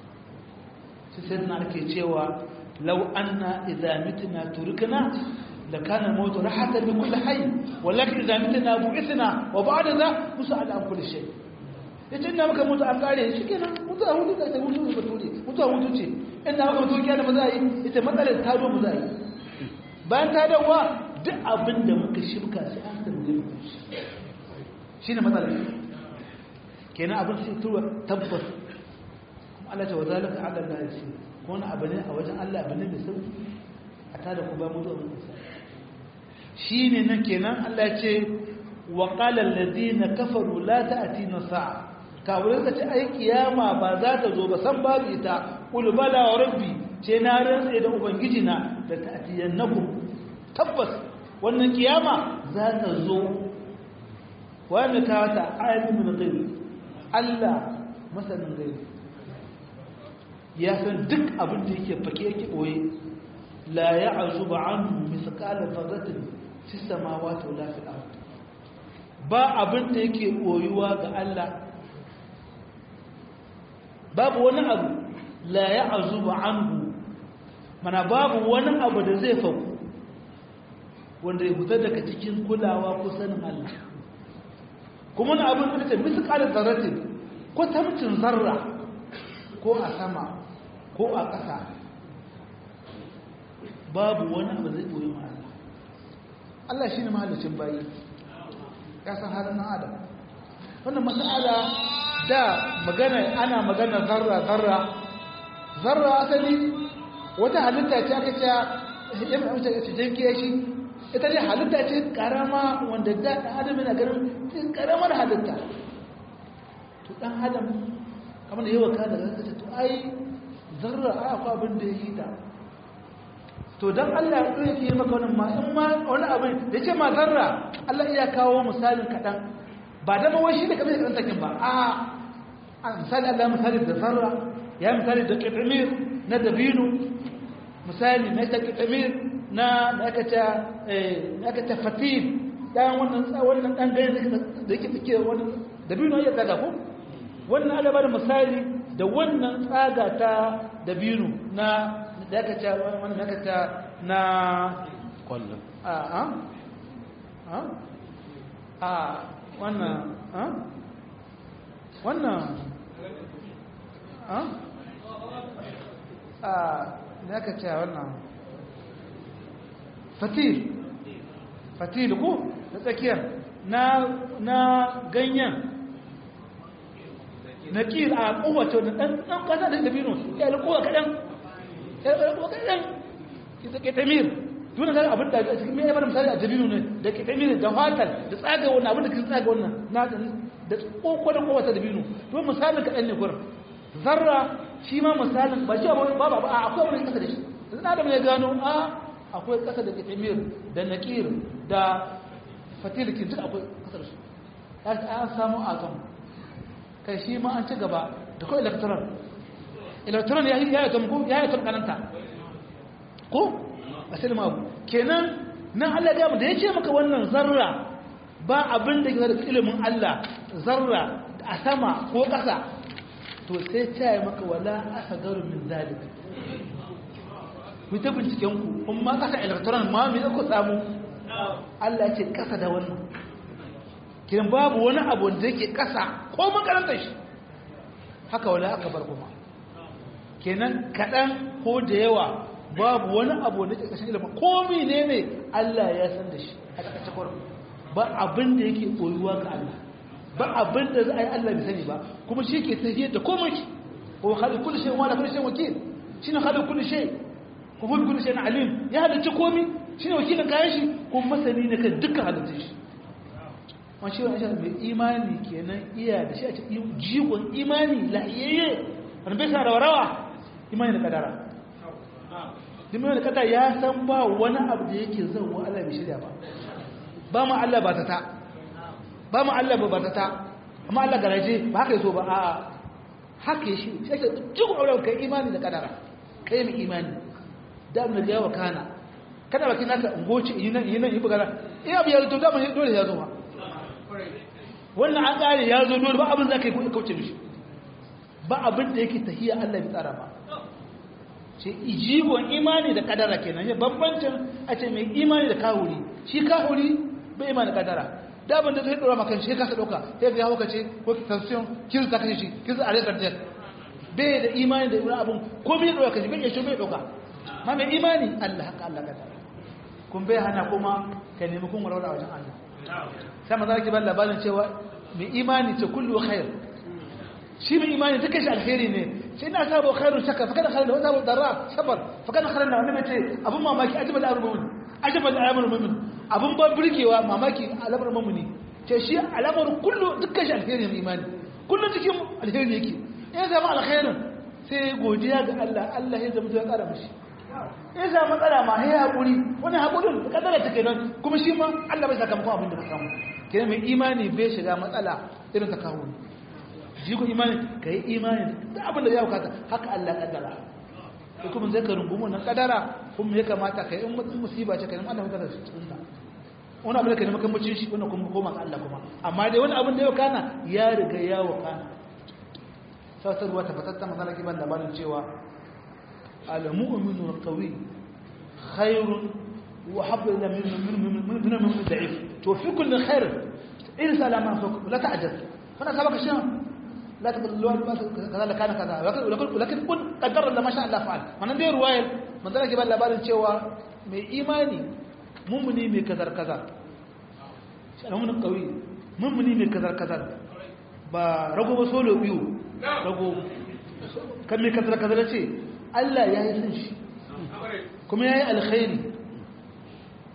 sai na ake cewa lau anna idza mitna turkna da kana mautu rahatan li kulli hayy walakin idza mitna bu'ithna wa ba'da za musa'ala an kulli shay yace ina maka mutu an kare shi kenan mutu a hutu kai mutu ba tuje mutu a hutu ce ina maka mutu kiyana ba za yi ita matsalar ta do mu za yi bayan ta dawa duk abin da muka shirka sai an tambaye mu shine matsalar kenan abin sai tuwa tabbas Allah ta wazalika ala Allah yasi ko wani abu ne a wajen Allah abu ne mai sauki a tada ku ba mu zo mun shine nan kenan Allah ya ce wa qala alladhina kafaru la ta'tina sa'a kafirai ka ce ai kiyama ba za ta zo ba san babu ita qul bala wa rabbi ce na rantsa da ubangiji na da ta'tiyannakum tabbas wannan kiyama za ta zo wanda ka wata ayatin min ghairi Allah masanin gaibi ya san duk abin da yake fake yake boye la ya'zubu anhu misqala dharratin fi samawati wala fil ard ba abin da yake boyuwa ga Allah babu wani abu la ya'zubu anhu mana babu wani abu da zai faku wanda ya fita daga cikin kulawa ko sanin Allah kuma wani abin da ce misqala dharratin ko tamcin zarra ko a sama ko a ƙasa babu wani abu zai ɓoye ma Allah Allah shi ne mahallicin bayi ya san halin na adam wannan masala da magana ana magana zarra zarra zarra asali wata halitta ce aka ce ya mai wuce ce jan kiyashi ita ne halitta ce karama wanda da ɗan adam yana ganin karamar halitta to ɗan adam kamar da yawa kada zai ce to ai zarra a akwai abin da ya yi ta to don allah ya ɗaya ke maka wani ma in ma wani abin da ce ma zarra allah iya kawo misalin kaɗan ba da ma shi da kamar da takin ba a misali allah misali da zarra ya misali da ƙitamir na dabino misali na ta ƙitamir na nakata fatil ɗayan wannan wannan ɗan gani da yake fike wani dabino ya tsaga ko wannan ana ba da misali da wannan tsaga ta dabino na da aka ce wannan aka ce na kwallon a a a a wannan a wannan a a da aka ce wannan fatil fatil ko na tsakiyar na na ganyen na kir a kowace wani ɗan ɗan ƙasa da dabino ya alƙowa kaɗan ya alƙowa kaɗan ita ke tamir tuna zai abin da cikin mai yabar misali a dabino ne da ke tamir da fatar da tsaga wannan abin da ke tsaga wannan na da ƙoƙo da kowace dabino to misalin kaɗan ne gurin zarra shi ma misalin ba cewa ba ba ba akwai wani ƙasa da shi yanzu na adam ya gano a akwai ƙasa da ke tamir da nakir da fatilikin duk akwai ƙasa da su an samu atom kai shi ma an ci gaba da kawai electoral electoral ya yi ya ko ya yi kananta ko a silma abu kenan nan Allah ya da ya ce maka wannan zarra ba abin da ke da ilimin Allah zarra a sama ko ƙasa to sai ta yi maka wala asa garu min zalik ku ta binciken ku kuma ƙasa electoral ma me ku samu Allah ya ce ƙasa da wannan kiran babu wani abu da yake ƙasa ko makarantar shi haka wala aka bar kuma kenan kaɗan ko da yawa babu wani abu da yake ƙashin ilimin ko ne ne Allah ya san da shi a ƙasashe kwarar ba abin da yake koyuwa ga Allah ba abin da za a yi Allah bai sani ba kuma shi ke tafiyar da komai shi ko hali kulli shay wa la kulli shay wakil shine hali kulli shay ko hali kulli shay alim ya halicci komai shine wakilin kayan shi kuma masani ne kan dukkan halittun shi wani shi wani mai imani kenan iya da shi a cikin jigon imani la'ayayye wani bai sa rawa imani da kadara dimini da kadara ya san ba wani abu da yake zan wa Allah bai shirya ba ba ma Allah ba ta ta ba ma Allah ba ta ta amma Allah garaje ba haka yaso ba a haka shi shi ake jigon aure kai imani da kadara kai mai imani da abin da ya wa kana kada baki naka ungoci yi nan yi nan yi bugara iya biyar to da mun dole ya zo ba wannan an ƙare ya zo dole ba abin za ka yi kauce mishi ba abin da yake tahiya Allah bai tsara ba ce ijibon imani da kadara kenan ya bambancin a ce mai imani da kahuri shi kahuri bai imani da kadara da abin da zai dora maka shi kasa dauka sai ga hauka ce ko tension kin ta kashe shi kin a rekar jet bai da imani da wani abin ko bai dora kashi bai ya shi bai dauka ma mai imani Allah haka Allah kadara kun bai hana kuma ka nemi kun warware a wajen Allah sai maza ki ban labarin cewa mai imani ce kullu khair shi mai imani duka shi alheri ne sai ina sabo khairun shakka fa kana khairun wa sabo darra sabar fa kana khairun wannan mace abun mamaki ajibal amrul ajibal amrul mu'min abun ba burgewa mamaki alamar mu'mini ce shi alamar kullu dukkan shi alheri ne imani kullu cikin alheri yake in zama alkhairin sai godiya ga Allah Allah ya zama ya kara mishi in sa matsala ma ya haƙuri wani haƙurin da ƙadara take nan kuma shi ma Allah bai sakamakon abin da ka samu ke mai imani bai shiga matsala irin ta kawo shi ku imani ka yi imani da abin da ya bukata haka Allah ƙadara ko kuma zai ka rungumu nan ƙadara kuma ya kamata ka yi in mutum musiba ce ka yi Allah mutane su cikin ta wani abin da ka nemi kan mucin shi wannan kuma koma ga Allah kuma amma dai wani abin da ya kana ya riga ya wakana sautarwa ta fatatta masala kiban labarin cewa المؤمن القوي خير وحب إلى من من من من من من ضعيف توفي كل خير انسى لما فوق لا تعجز فانا سبق الشيء لا تقول لو كذا كان كذا ولكن لكن كن قدر الله ما شاء الله فعل من دي روايه من ذلك بقى labarin cewa mai imani mummuni mai kazar kazar shi alamun kawai mummuni mai kazar kazar ba rago ba solo biyu rago kan mai kazar kazar ce Allah ya yi san shi kuma ya yi alkhairi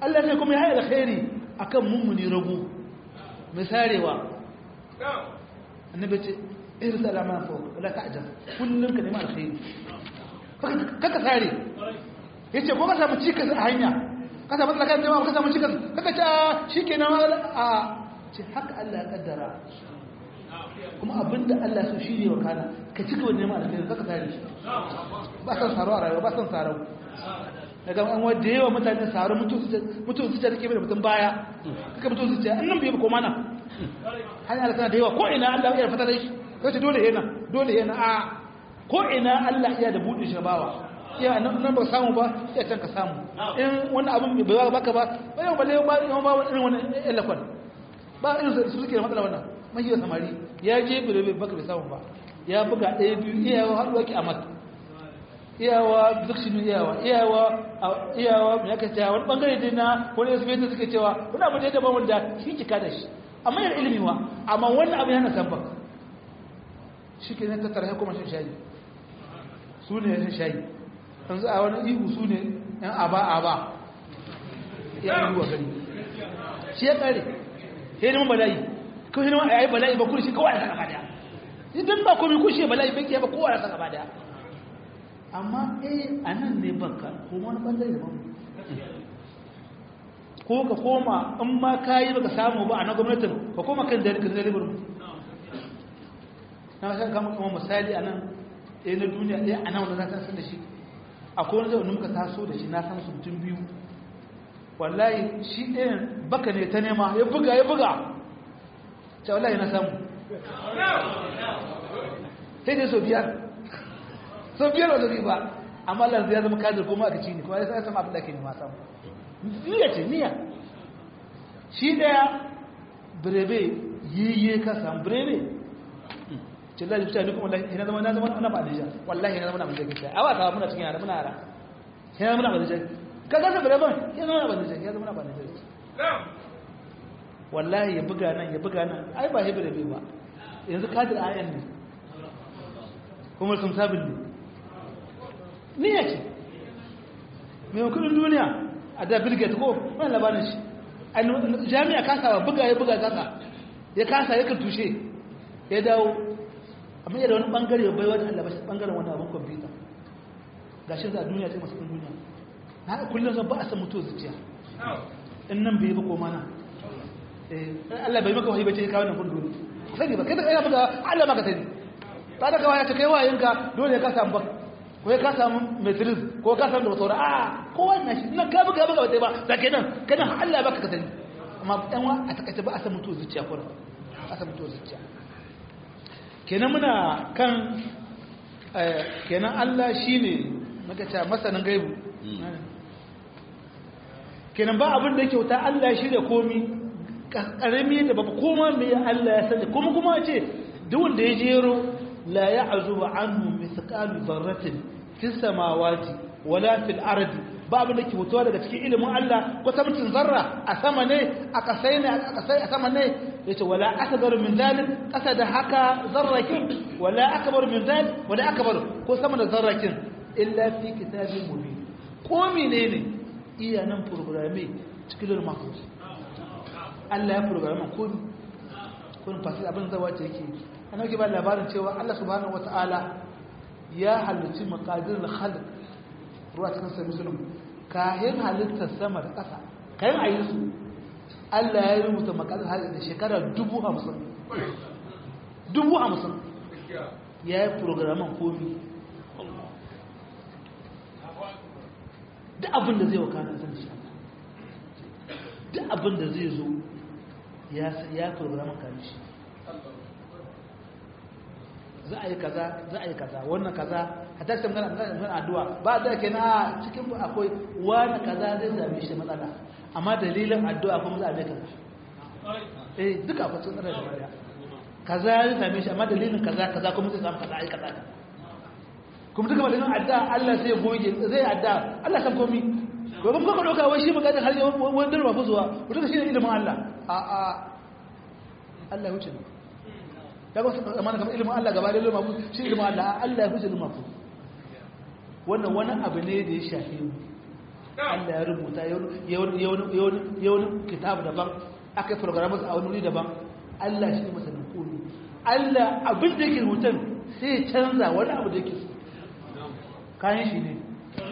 Allah sai kuma ya yi alkhairi akan mummuni rago mai sarewa annabi ce irin salama fa wala ta'jab kullun ka nemi alkhairi kaka sare yace ko ka samu cikas a hanya ka samu tsakan jama'a ka samu cikas kaka ce shikenan a ce haka Allah ya kaddara kuma abinda Allah so shi ne wa kana ka cika wani neman alkhairi kaka sare shi ba san saro a rayuwa ba san saro daga an wadda yawa mutane saro mutum su ce take da mutum baya kaka mutum su ce annan bai ba ko mana hanyar kana da yawa ko ina Allah ya fata da shi kace dole yana dole yana a ko ina Allah ya da buɗe shi bawa ya nan ba samu ba ya can ka samu in wani abin bai baka ba bai ba le ba ba irin wani elakon ba irin su suke da matsala wannan mai yi samari ya je bai bai baka bai samu ba ya buga ɗaya biyu iyawa har waki amat iyawa duk shi iyawa iyawa iyawa me yake cewa wani bangare dai na wani yasu bai suke cewa wani abu da ya daban wanda shi kika da shi amma yana ilimi wa amma wannan abu yana san baka shi ke nan tattara ya kuma shan shayi su ne shan shayi yanzu a wani ihu su ne yan aba aba ya yi wa gari shi ya kare sai neman bala'i kawai neman a yi bala'i ba kurshi kawai a gaba daya idan ba komi kushe bala'i bai ke ba kowa a gaba daya amma eh a nan ne baka ko wani bangare da mamu ko ka koma in ma ka yi baka samu ba a na gwamnatin ka koma kan da ka zai ribar na san kama kuma misali a nan ɗaya na duniya ɗaya a nan wanda na san da shi akwai wani zai muka taso da shi na san su mutum biyu wallahi shi ɗayan baka ne ta nema ya buga ya buga ta wallahi na samu sai dai so biyar so biyar wanda zai ba amma lanzu ya zama kajir kuma aka ci ne kuma ya sa sama abin da ke nema samu niyya ce niyya shi ɗaya birebe yiye ka samu birebe ce da mutane kuma wallahi ina zama na zama na ba da wallahi ina zama na ba da a ba ta muna cikin yara muna yara ina muna ba da ka ga saboda ban ina zama na ba da ya zama na ba da wallahi ya buga nan ya buga nan ai ba hebra bai ba yanzu kadir ayan ne kuma sun sabin ne ni ya ce mai kudin duniya a da bill gates ko wani labarin shi jami'a kasa buga ya buga kasa ya kasa ya tushe ya dawo amma yadda wani bangare bai wani Allah bashi bangaren wani abin kwamfuta ga shi za a duniya sai masu ɗin duniya na kullum zan ba a san mutuwa zuciya in nan bai yi ba ko mana Allah bai maka wahayi bace ya kawo nan kun dole sani ba kai da kai buga Allah maka sani ta da kawai ta kai wayinka dole ka samu bak ko ka samu matrix ko ka samu da saura a ko wannan shi nan ka buga buga ba da kai nan kana Allah baka ka sani amma dan wa a takaice ba a san mutuwa zuciya ko a san mutuwa zuciya kenan muna kan kenan Allah shi ne maka ce masanin gaibu kenan ba abin da kyauta Allah shi da komi ƙarami da babu koma mai Allah ya sani kuma kuma ce duk wanda ya jero la ya azuba anhu mithqalu dharratin fis samawati wala fil ardi ba abin da ke fitowa daga cikin ilimin Allah ko mutum zarra a sama ne a kasai ne a kasai a sama ne yace wala akbar min zalik kasa da haka zarrakin wala akbar min zalik wala akbar ko sama da zarrakin illa fi kitabin mubin ko menene iya nan programme cikin mahfuz Allah ya programme ko kun fasi abin zawa ce yake ana ke ba labarin cewa Allah subhanahu wataala ya halicci maqadirul khalq ruwa cikin sai musulun kayan halittar sama da ƙasa kayan a yi su allah ya rubuta makarar halittar da shekara dubu hamsin dubu hamsin ya yi programan komi duk abin da zai wa kanan san shi duk abin da zai zo ya programan kanan shi za a yi kaza za a yi kaza wannan kaza a tattar magana magana addu'a ba da ke na cikin akwai wani kaza zai same shi matsala amma dalilin addu'a kuma za a mai kaza eh duka akwai sun tsara da baya kaza zai same shi amma dalilin kaza kaza kuma zai samu kaza ai kaza kuma duka dalilin addu'a Allah sai goge zai addu'a Allah san komi gobe kuma ka dauka wai shi magana har wani darba fuzuwa wanda shi ne ilimin Allah a a Allah ya wuce ne daga wasu amana kamar ilimin Allah gaba da ilimin mafu shi ilimin Allah Allah ya fi ilimin mafu wannan wani abu ne da ya shafi mu Allah ya rubuta ya wani kitab daban aka yi programas a wani wuri daban Allah shi ne masanin komi Allah abin da yake rubutun sai ya canza wani abu da yake kayan shi ne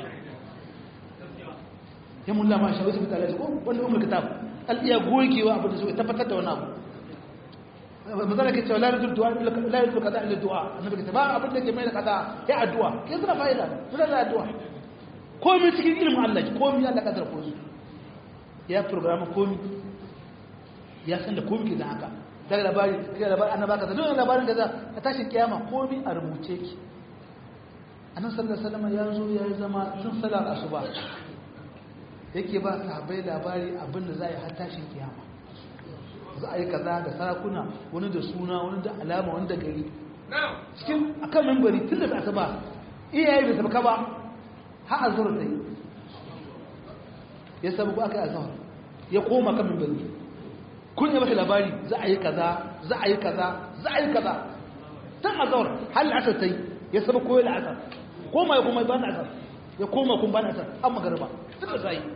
ya mulla ma shi wasu mutane ko wanda umar kitab al'iya gogewa abin da su ya tabbatar da wani abu mazana ke cewa la yadda du'a la yadda kaza illa du'a annabi ke ba abin da ke mai da kaza ya addu'a ke suna fa'ida suna da addu'a komai cikin ilimin Allah komai Allah kadar ko su ya program komai ya san da komai ke da haka daga labari kai labari annaba kaza duk labarin kaza a tashin kiyama komai a rubuce ki annabi sallallahu alaihi wasallam ya zo ya zama tun salar asuba yake ba sahabbai labari abin da za a yi har tashin kiyama za a yi kaza da sarakuna wani da suna wani da alama wani da gari cikin akan membari tun da asuba iyaye bai sabaka ba har azhar ta yi ya sabu aka yi azhar ya koma kan membari kun yi masa labari za a yi kaza za a yi kaza za a yi kaza tun azhar har la'asar ta yi ya sabu koyi la'asar koma ya koma ba na asar ya koma kun ba na asar an magarba suka sa yi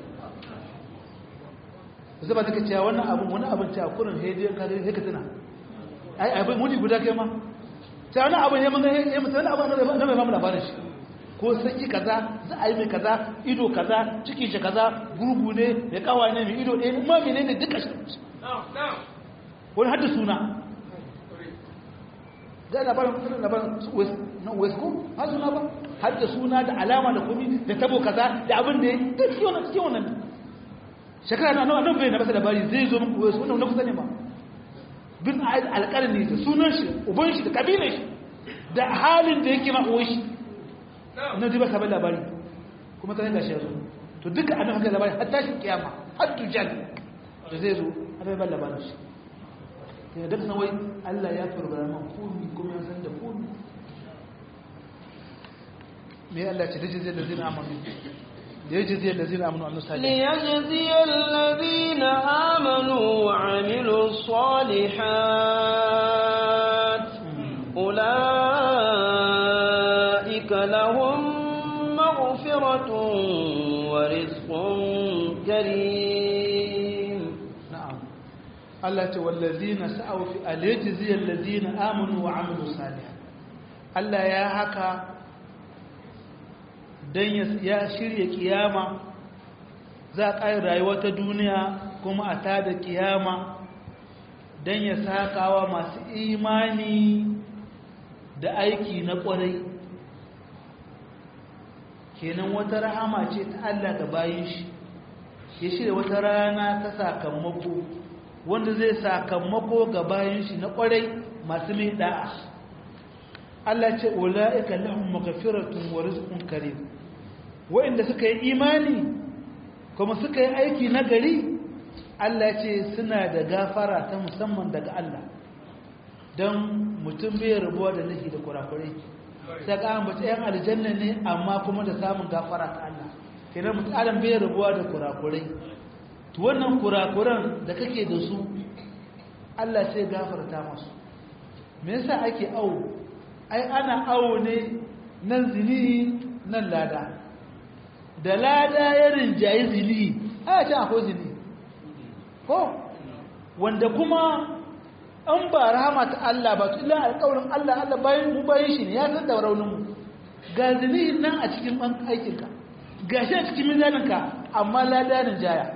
zaba take cewa wannan abun wani abin cewa kurin hejiyar kare sai ka tuna ai abin muni guda kai ma sai wani abin ya manga ya mutu wani abin na mai mamu labarin shi ko sanyi kaza za a yi mai kaza ido kaza cikin shi kaza gurgu ne mai kawa ne mai ido ɗaya ma mene ne duka shi wani hadda suna da labarin kusurin labarin na west ko har suna ba hadda suna da alama da komi da tabo kaza da abin da ya yi duk cikin wannan shekara na nawa nan bai na masa labari zai zo muku wasu wannan na kusa ne ma bin alƙalin ne da sunan shi uban shi da kabilan shi da halin da yake ma'uwa shi na ji ba sabon labari kuma ta yanka shi ya zo to duka an haka labari har tashin kiyama har tujal da zai zo a bai ban labarin shi ya daga sanwai allah ya programa komi kuma ya san da komi me allah ce daji zai da zina amanu ليجزي الذين آمنوا وعملوا الصالحات ليجزي الذين آمنوا وعملوا الصالحات أولئك لهم مغفرة ورزق كريم نعم الله والذين سعوا في ليجزي الذين آمنوا وعملوا الصالحات الله يا هكا don ya shirya kiyama za a ƙayar rayuwa ta duniya kuma a tada kiyama don ya saƙawa masu imani da aiki na ƙwarai kenan wata rahama ce ta Allah ga bayan shi ya shirya wata rana ta sakamako wanda zai sakamako ga bayan shi na ƙwarai masu mai da'a Allah ce ula'ika lahum maghfiratun wa rizqun karim wa'inda suka yi imani kuma suka yi aiki na gari Allah ce suna da gafara ta musamman daga Allah don mutum bai rabuwa da lahi da kurakurai sai ka ambata yan aljanna ne amma kuma da samun gafara ta Allah kenan mutum adam bai rabuwa da kurakurai to wannan kurakuran da kake da su Allah sai gafarta masu me yasa ake awo ai ana awo ne nan zini nan lada da lada ya rinjaye zini a can akwai zini ko wanda kuma an ba rahama ta Allah ba tu ila alƙawarin Allah Allah bayan mu bayan shi ne ya san da raunin mu ga zini nan a cikin ban aikinka ga shi a cikin mizaninka amma lada rinjaya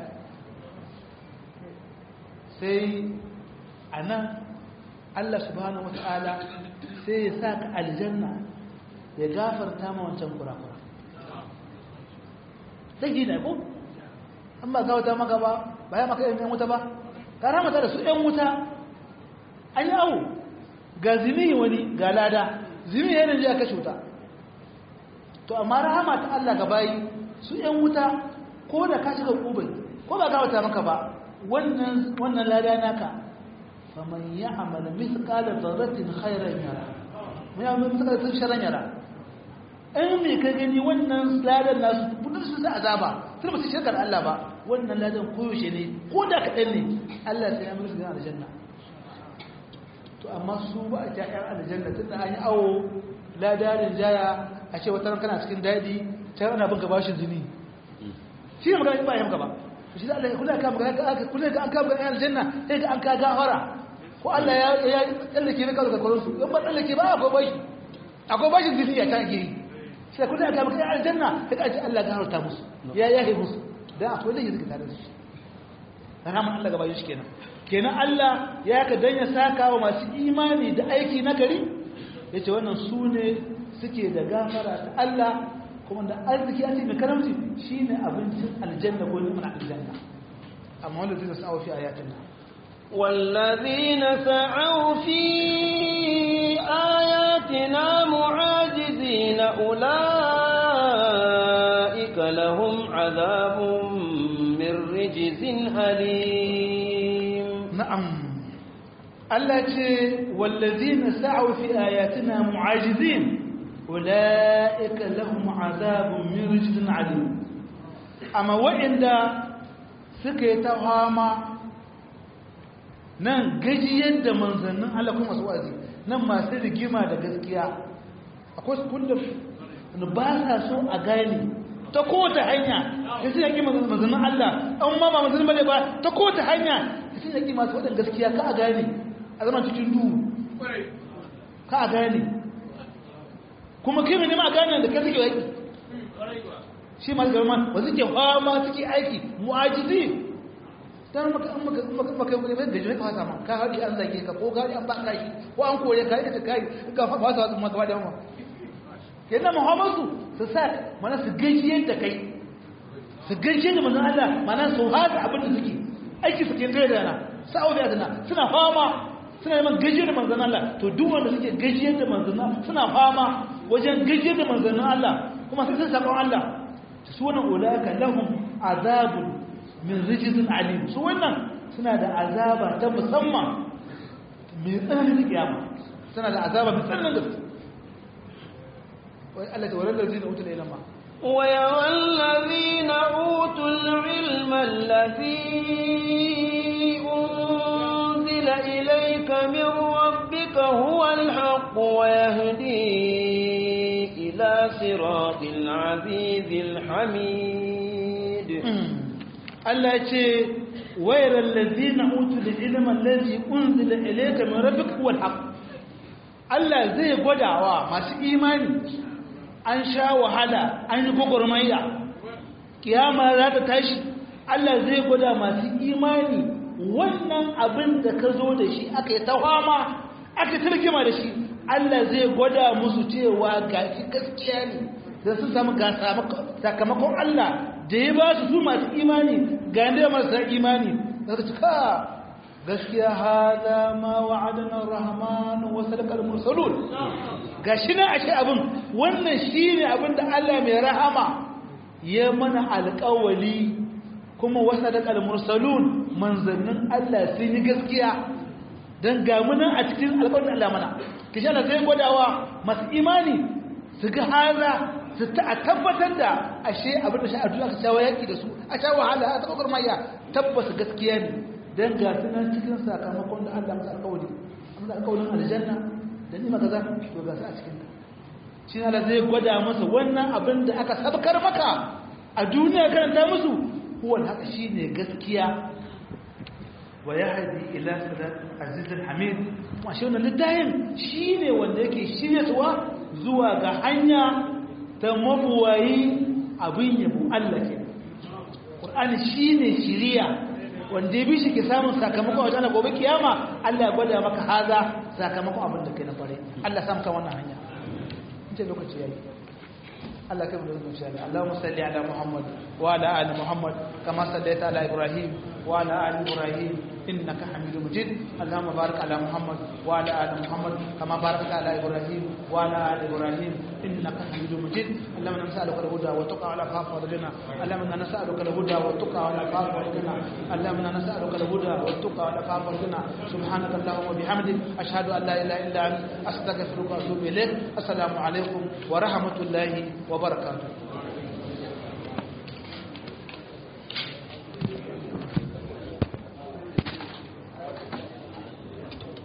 sai a nan Allah subhanahu wa ta'ala sai ya sa ka aljanna ya gafarta ma wancan kurakura zai ne ko an ba gawata maka ba ba ya maka yan wuta ba ka ramata da su yan wuta an yi awu ga zini wani ga lada zini yana ji a kashe wuta to amma rahama ta Allah ga bayi su yan wuta ko da ka shiga kubai ko ba gawata maka ba wannan wannan lada naka faman ya'mal mithqala dharratin khairan yara mun ya mithqala dharratin sharran yara in me ka gani wannan ladan nasu budin su da azaba sai ba su shirkar Allah ba wannan ladan koyaushe ne ko da kaɗan ne Allah sai ya musu da aljanna to amma su ba a ta ƴan aljanna tunda an yi awo ladarin jaya a ce wata kana cikin daɗi ta ana bin bashin zini shi ne magana ba yamka ba shi da Allah kula ka magana kula ka an ka magana aljanna sai ga an ka gafara ko Allah ya ya tsallake ne kaza kwaron su in ba tsallake ba akwai bashi akwai bashin zai ya ta giri sai kula ka magana aljanna sai ka ce Allah gafarta musu ya yahe musu dan akwai da yake tare da su rahama Allah gaba shi kenan kenan Allah ya ka danya saka wa masu imani da aiki na gari yace wannan su ne suke da gafara ta Allah kuma da arziki a cikin karamci shine abincin aljanna ko ni'imar aljanna amma wanda zai sa'awa fi ayatin والذين سعوا في آياتنا معاجزين أولئك لهم عذاب من رجز أليم نعم Allah ce wallazina sa'u fi ayatina mu'ajizin ulaika lahum azabun min rijzin alim amma wa'inda suka yi ta fama nan gajiyar da manzannin Allah kuma masu wazi nan masu rigima da gaskiya akwai su kullum ba sa so a gane ta kowace hanya da su yaki manzannin Allah an ma ba manzannin bane ba ta kowace hanya da su yaki masu waɗanda gaskiya ka a gane a zama cikin duhu ka a gane kuma kai mai nema a gane da ka suke aiki shi masu gaba ba suke fama suke aiki mu'ajizi dan maka maka maka maka maka da jini ka fasa ma ka haɗi an zage ka ko ka haɗi an baka shi ko an kore ka ka kai ka fasa wasu maka da ma kenan muhammadu su sa mana su gaishe da kai su gaishe da manzon Allah mana su hada abin da suke aiki suke kai da na sa'o da na suna fama suna neman gaishe da manzon Allah to duk wanda suke gaishe da manzon Allah suna fama wajen gaishe da manzon Allah kuma sai sun sabon Allah su wannan ulaka lahum azabun min rijizin alim su wannan suna da azaba ta musamman mai tsananin kiyama suna da azaba mai tsananin gaske wai Allah ta warar da zina wuta da ilama ويرى الذين أوتوا العلم الذي أنزل إليك من ربك هو الحق ويهدي إلى صراط العزيز الحميد Allah ce wayar lalazina utu da ilimin lalzi unzila ilaika min rabbika huwal haqq Allah zai gwadawa masu imani an sha wahala an yi gwagwarmaya kiyama za ta tashi Allah zai gwada masu imani wannan abin da ka zo da shi aka yi tawama aka targima da shi Allah zai gwada musu cewa ga shi gaskiya ne da sun samu ga sakamakon Allah da ya ba su su masu imani ga yadda marasa imani da su cika gaskiya hada ma wa'adana rahman wa sadaqal mursalun gashi na ashe abin wannan shine abin da Allah mai rahama ya mana alƙawali kuma wa sadaqal mursalun manzannin Allah sun yi gaskiya dan ga muna a cikin alƙawarin Allah mana kishi Allah sai gwadawa masu imani su ga haza su ta tabbatar da ashe abin da shi a duniya ka shawo yaki da su a sha wahala a tsakar maya tabbasa gaskiya ne dan ga sunan cikin sakamakon da Allah masa alƙawari amma alƙawarin aljanna da ni maka za to ga su a cikin shi Allah zai gwada masa wannan abin da aka sabkar maka a duniya karanta musu huwa haka shine gaskiya wa yahdi ila sirat azizul hamid kuma shi wannan littafin shine wanda yake shiryatwa zuwa ga hanya ta mabuwayi abin yabo Allah ke Qur'ani shine shiriya wanda ya bi shi ke samun sakamakon wajen Allah gobe kiyama Allah ya gwada maka haza sakamakon abin da kai na fare Allah samu ka wannan hanya in ce lokaci yayi Allah kai mu da zuciya Allah Allahumma salli ala Muhammad wa ala ali Muhammad kama sallaita ala Ibrahim wa ala ali Ibrahim إنك حميد مجيد اللهم بارك على محمد وعلى آل محمد كما باركت على إبراهيم وعلى آل إبراهيم إنك حميد مجيد اللهم نسألك الهدى والتقى والعفاف والغنى اللهم نسألك الهدى والتقى والعفاف والغنى اللهم نسألك الهدى والتقى والعفاف والغنى سبحانك اللهم وبحمدك أشهد أن لا إله إلا أنت أستغفرك وأتوب إليك السلام عليكم ورحمة الله وبركاته